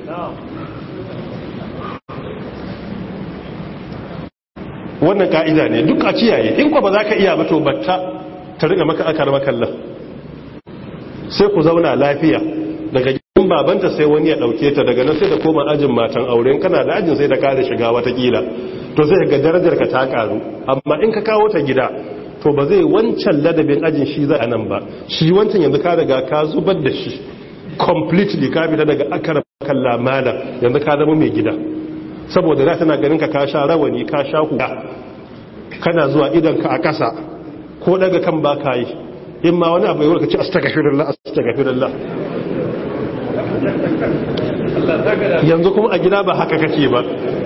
S1: wannan ka'ida ne duk a kiyaye in kwa ba za ka iya ba to batta ta riga maka aka rama kallon sai ku zauna lafiya daga gidan babanta sai wani ya dauke ta daga nan sai da koma ajin matan aure kana da ajin sai da kare shiga watakila to zai ga darajar ka ta karu amma in ka kawo ta gida to ba zai wancan ladabin ajin shi za a nan ba shi wancan yanzu ka daga ka zubar da shi completely ka fita daga akara kalla malam yanzu ka zama mai gida saboda za tana ganin ka ka sha rawani ka sha huda kana zuwa idan ka a ƙasa ko daga kan ba ka yi in ma wani abu yawon ka ci astagfirullah astagfirullah yanzu kuma a gida ba haka kake ba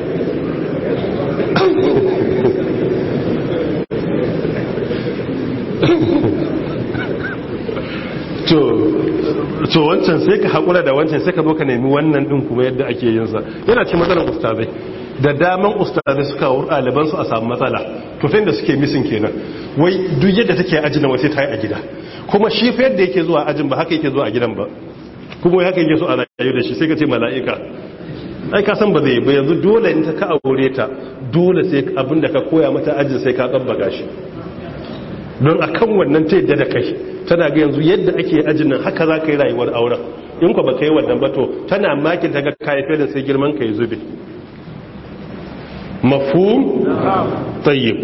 S1: to wancan sai ka haƙura da wancan sai ka zo ka nemi wannan ɗin kuma yadda ake yinsa yana ce matsalar ustazai da daman ustazai suka wuri ɗalibansu a samu matsala to fa da suke misin kenan wai duk yadda take ajin na wasu ta yi a gida kuma shi fa yadda yake zuwa ajin ba haka yake zuwa a gidan ba kuma haka yake so a rayu da shi sai ka ce mala'ika ai ka san ba zai ba yanzu dole in ta ka aure ta dole sai abinda ka koya mata ajin sai ka tsabbaka shi don a kan wannan ta yadda da kai tana ga yanzu yadda ake ajin nan haka za ka yi rayuwar auren in ku ba ka yi wannan ba to tana makin ta ga kayafe da sai girman ka yi zube mafhum tayyib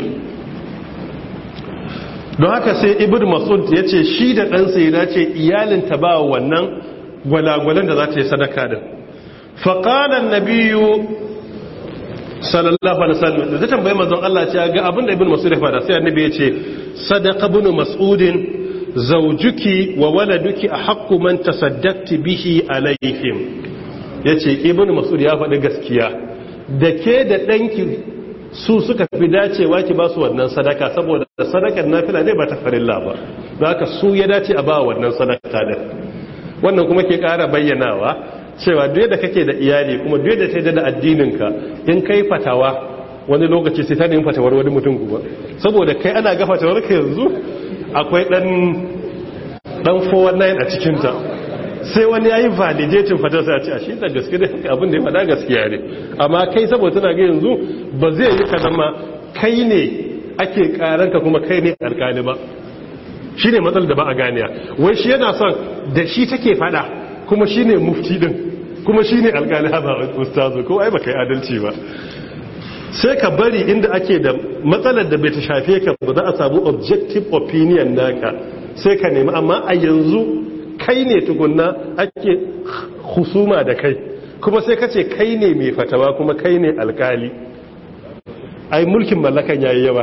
S1: don haka sai ibn masud ya ce shi da ɗansa ya dace iyalinta ba wannan gwalagwalan da za ta yi sadaka din faƙanan nabiyu sallallahu alaihi wasallam da ta tambaye manzon Allah ce ga abin da ibn masud ya fada sai annabi ya ce sadaqa ibn mas'udin zawjuki wa waladuki ahaqqu man tasaddaqti bihi alaihim yace ibn mas'ud ya faɗi gaskiya da ke da ɗanki su suka fi dacewa ki ba su wannan sadaka saboda sadakar nafila ne ba ta farilla ba da haka su ya dace a ba wannan sadaka din wannan kuma ke ƙara bayyanawa cewa duk da kake da iyali kuma duk da ta da addininka in kai fatawa wani lokaci sai ta nemi fatawar wani mutum kuma saboda kai ana ga fatawar ka yanzu akwai dan dan 419 a cikin ta sai wani yayi validating fatawar sai a ce a shi da gaske da abin da ya faɗa gaskiya ne amma kai saboda tana ga yanzu ba zai yi ka zama kai ne ake karanka kuma kai ne alkali ba shi ne matsalar da ba a ganiya wai shi yana son da shi take fada kuma shi ne mufti din kuma shi ne alkali haɓa ustazu ko ai ba kai adalci ba sai ka bari inda ake da matsalar da bai ta shafe ka ba za a samu objective opinion naka sai ka nemi amma a yanzu kai ne tukunna ake husuma da kai kuma sai ka ce kai ne mai fatawa kuma kai ne alkali ai mulkin mallakan yayi yawa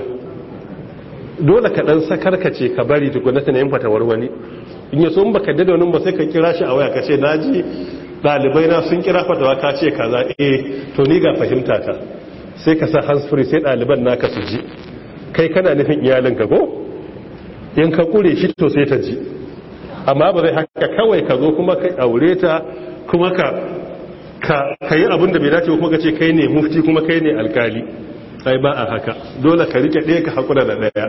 S1: dole ka dan sakarkace ka bari tukuna ta yin fatawar wani in yaso in baka dada wani ba sai ka kira shi a waya ka ce naji dalibai na sun kira fatawa ka ce kaza eh to ni ga fahimta ta sai ka sa hands free sai daliban naka su ji kai kana nufin iyalinka ko in ka kure shi to sai ta ji amma ba zai haka kawai ka zo kuma ka aure ta kuma ka ka yi abin da bai dace kuma ka ce kai ne mufti kuma kai ne alkali sai ba a haka dole ka rike ɗaya ka haƙura da ɗaya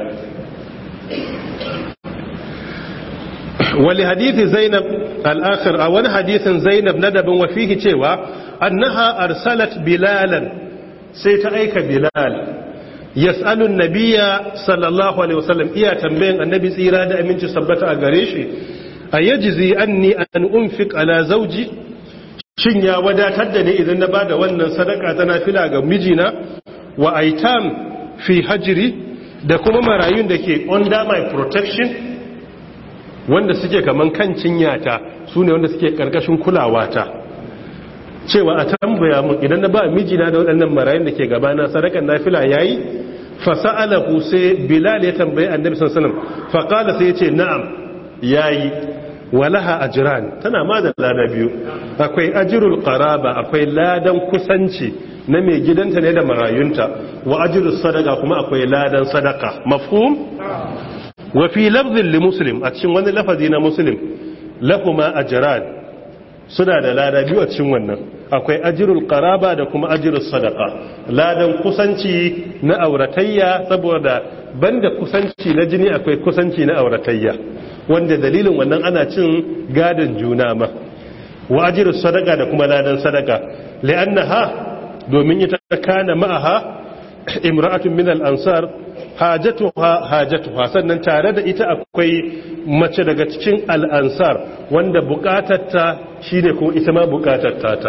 S1: wali hadithi zainab al'akhir a wani hadithin zainab na dabin wafihi cewa annaha arsalat bilalan sai ta aika bilal yas'alun nabiya sallallahu alaihi wasallam iya tambayin annabi tsira da aminci sabbata a gare shi a yajizi anni an unfiq ala zawji shin ya wadatar da ni idan na bada wannan sadaka ta nafila ga mijina wa aitam fi hajiri da kuma marayun da ke under my protection wanda suke kaman kan cinyata su ne wanda suke karkashin kulawata cewa a tambaya mun idan na ba mijina da waɗannan marayun da ke gabana sadakan nafila yayi fasa'alahu sai bilal ya tambayi annabi sallallahu alaihi wasallam faqala sai yace na'am yayi walaha ajran tana ma da lada biyu akwai ajrul qaraba akwai ladan kusanci na mai gidanta ne da marayunta wa ajrus sadaka kuma akwai ladan sadaka mafhum wa fi lafzin li muslim a cikin wani lafazi na muslim lahuma ajran suna da lada biyu a cikin wannan akwai ajrul qaraba da kuma ajrus sadaka ladan kusanci na auratayya saboda banda kusanci na jini akwai kusanci na auratayya wanda dalilin wannan ana cin gadon juna ma wa ajrus sadaka da kuma ladan sadaka li'annaha domin ita kana ma'aha imra'atun min al-ansar hajatuha hajatuha sannan tare da ita akwai mace daga cikin al-ansar wanda bukatarta shine kuma ita ma bukatarta ta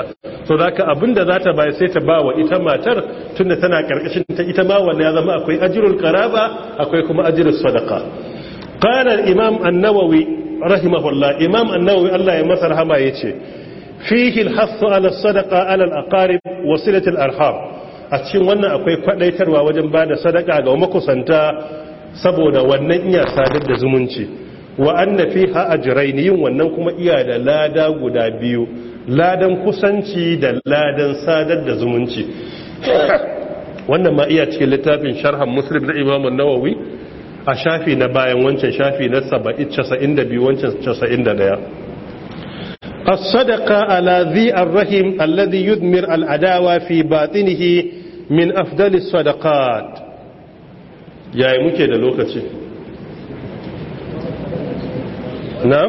S1: so da ka abinda za ta bayar sai ta ba wa ita matar tunda tana karkashin ta ita ma wanda ya zama akwai ajirul karaba akwai kuma ajirul sadaka qala al-imam an-nawawi rahimahullah imam an-nawawi Allah ya masa rahama yace fihi al-hasu ala sadaqa ala al-aqarib wa silatul arham a cikin wannan akwai kwadaitarwa wajen bada sadaka ga makusanta saboda wannan iya sadar da zumunci wa anna fiha ajrayn yin wannan kuma iya da lada guda biyu ladan kusanci da ladan sadar da zumunci wannan ma iya cikin littafin sharhan muslim na imam an-nawawi a shafi na bayan wancan shafi na 92 wancan 91 الصدقة على ذي الرحم الذي يدمر العداوة في باطنه من أفضل الصدقات يا muke da lokaci na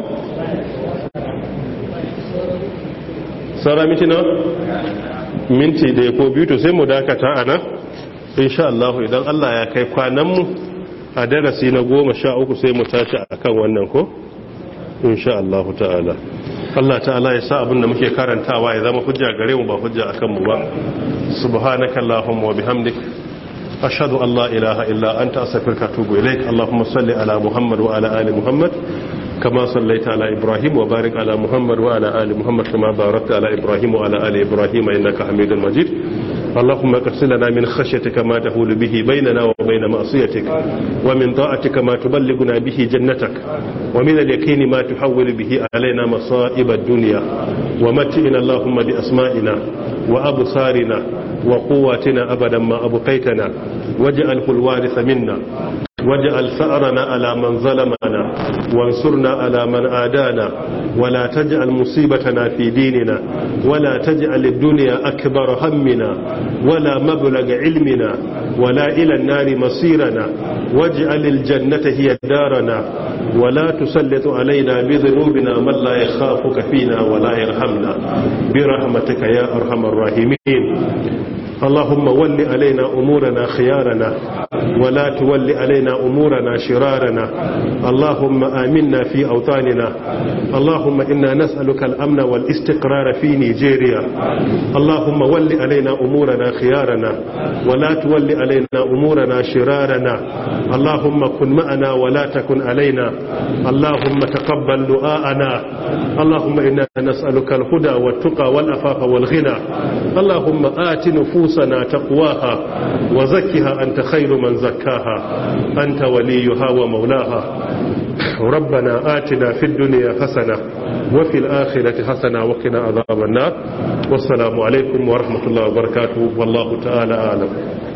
S1: saura miti na minti da ya ko biyu to sai mu dakata a nan insha Allah idan Allah ya kai kwananmu a darasi na goma sha uku sai mu tashi a kan wannan ko insha Allah ta'ala Allah ta'ala ya sa abin da muke karantawa ya zama hujja gare mu ba hujja akan mu ba subhanaka allahumma wa bihamdik ashhadu an la ilaha illa anta astaghfiruka wa atubu ilaik allahumma salli ala muhammad wa ala ali muhammad kama sallaita ala ibrahim wa barik ala muhammad wa ala ali muhammad kama barakta ala ibrahim wa ala ali ibrahim innaka hamidul majid اللهم اقسم لنا من خشيتك ما تهول به بيننا وبين معصيتك ومن طاعتك ما تبلغنا به جنتك ومن اليقين ما تحول به علينا مصائب الدنيا ومتئنا اللهم بأسمائنا وأبصارنا وقواتنا أبدا ما أبقيتنا واجعله الوارث منا واجعل ثأرنا على من ظلمنا وانصرنا على من آدانا ولا تجعل مصيبتنا في ديننا ولا تجعل الدنيا أكبر همنا ولا مبلغ علمنا ولا إلى النار مصيرنا واجعل الجنة هي دارنا ولا تسلط علينا بذنوبنا من لا يخافك فينا ولا يرحمنا برحمتك يا أرحم الراحمين اللهم ول علينا أمورنا خيارنا ولا تول علينا أمورنا شرارنا اللهم آمنا في أوطاننا اللهم إنا نسألك الأمن والاستقرار في نيجيريا اللهم ول علينا أمورنا خيارنا ولا تول علينا أمورنا شرارنا اللهم كن معنا ولا تكن علينا اللهم تقبل دعاءنا اللهم إنا نسألك الهدى والتقى والأفاق والغنى اللهم آت نفوسنا تقواها وزكها أنت خير من زكاها أنت وليها ومولاها ربنا آتنا في الدنيا حسنة وفي الآخرة حسنة وقنا عذاب النار والسلام عليكم ورحمة الله وبركاته والله تعالى أعلم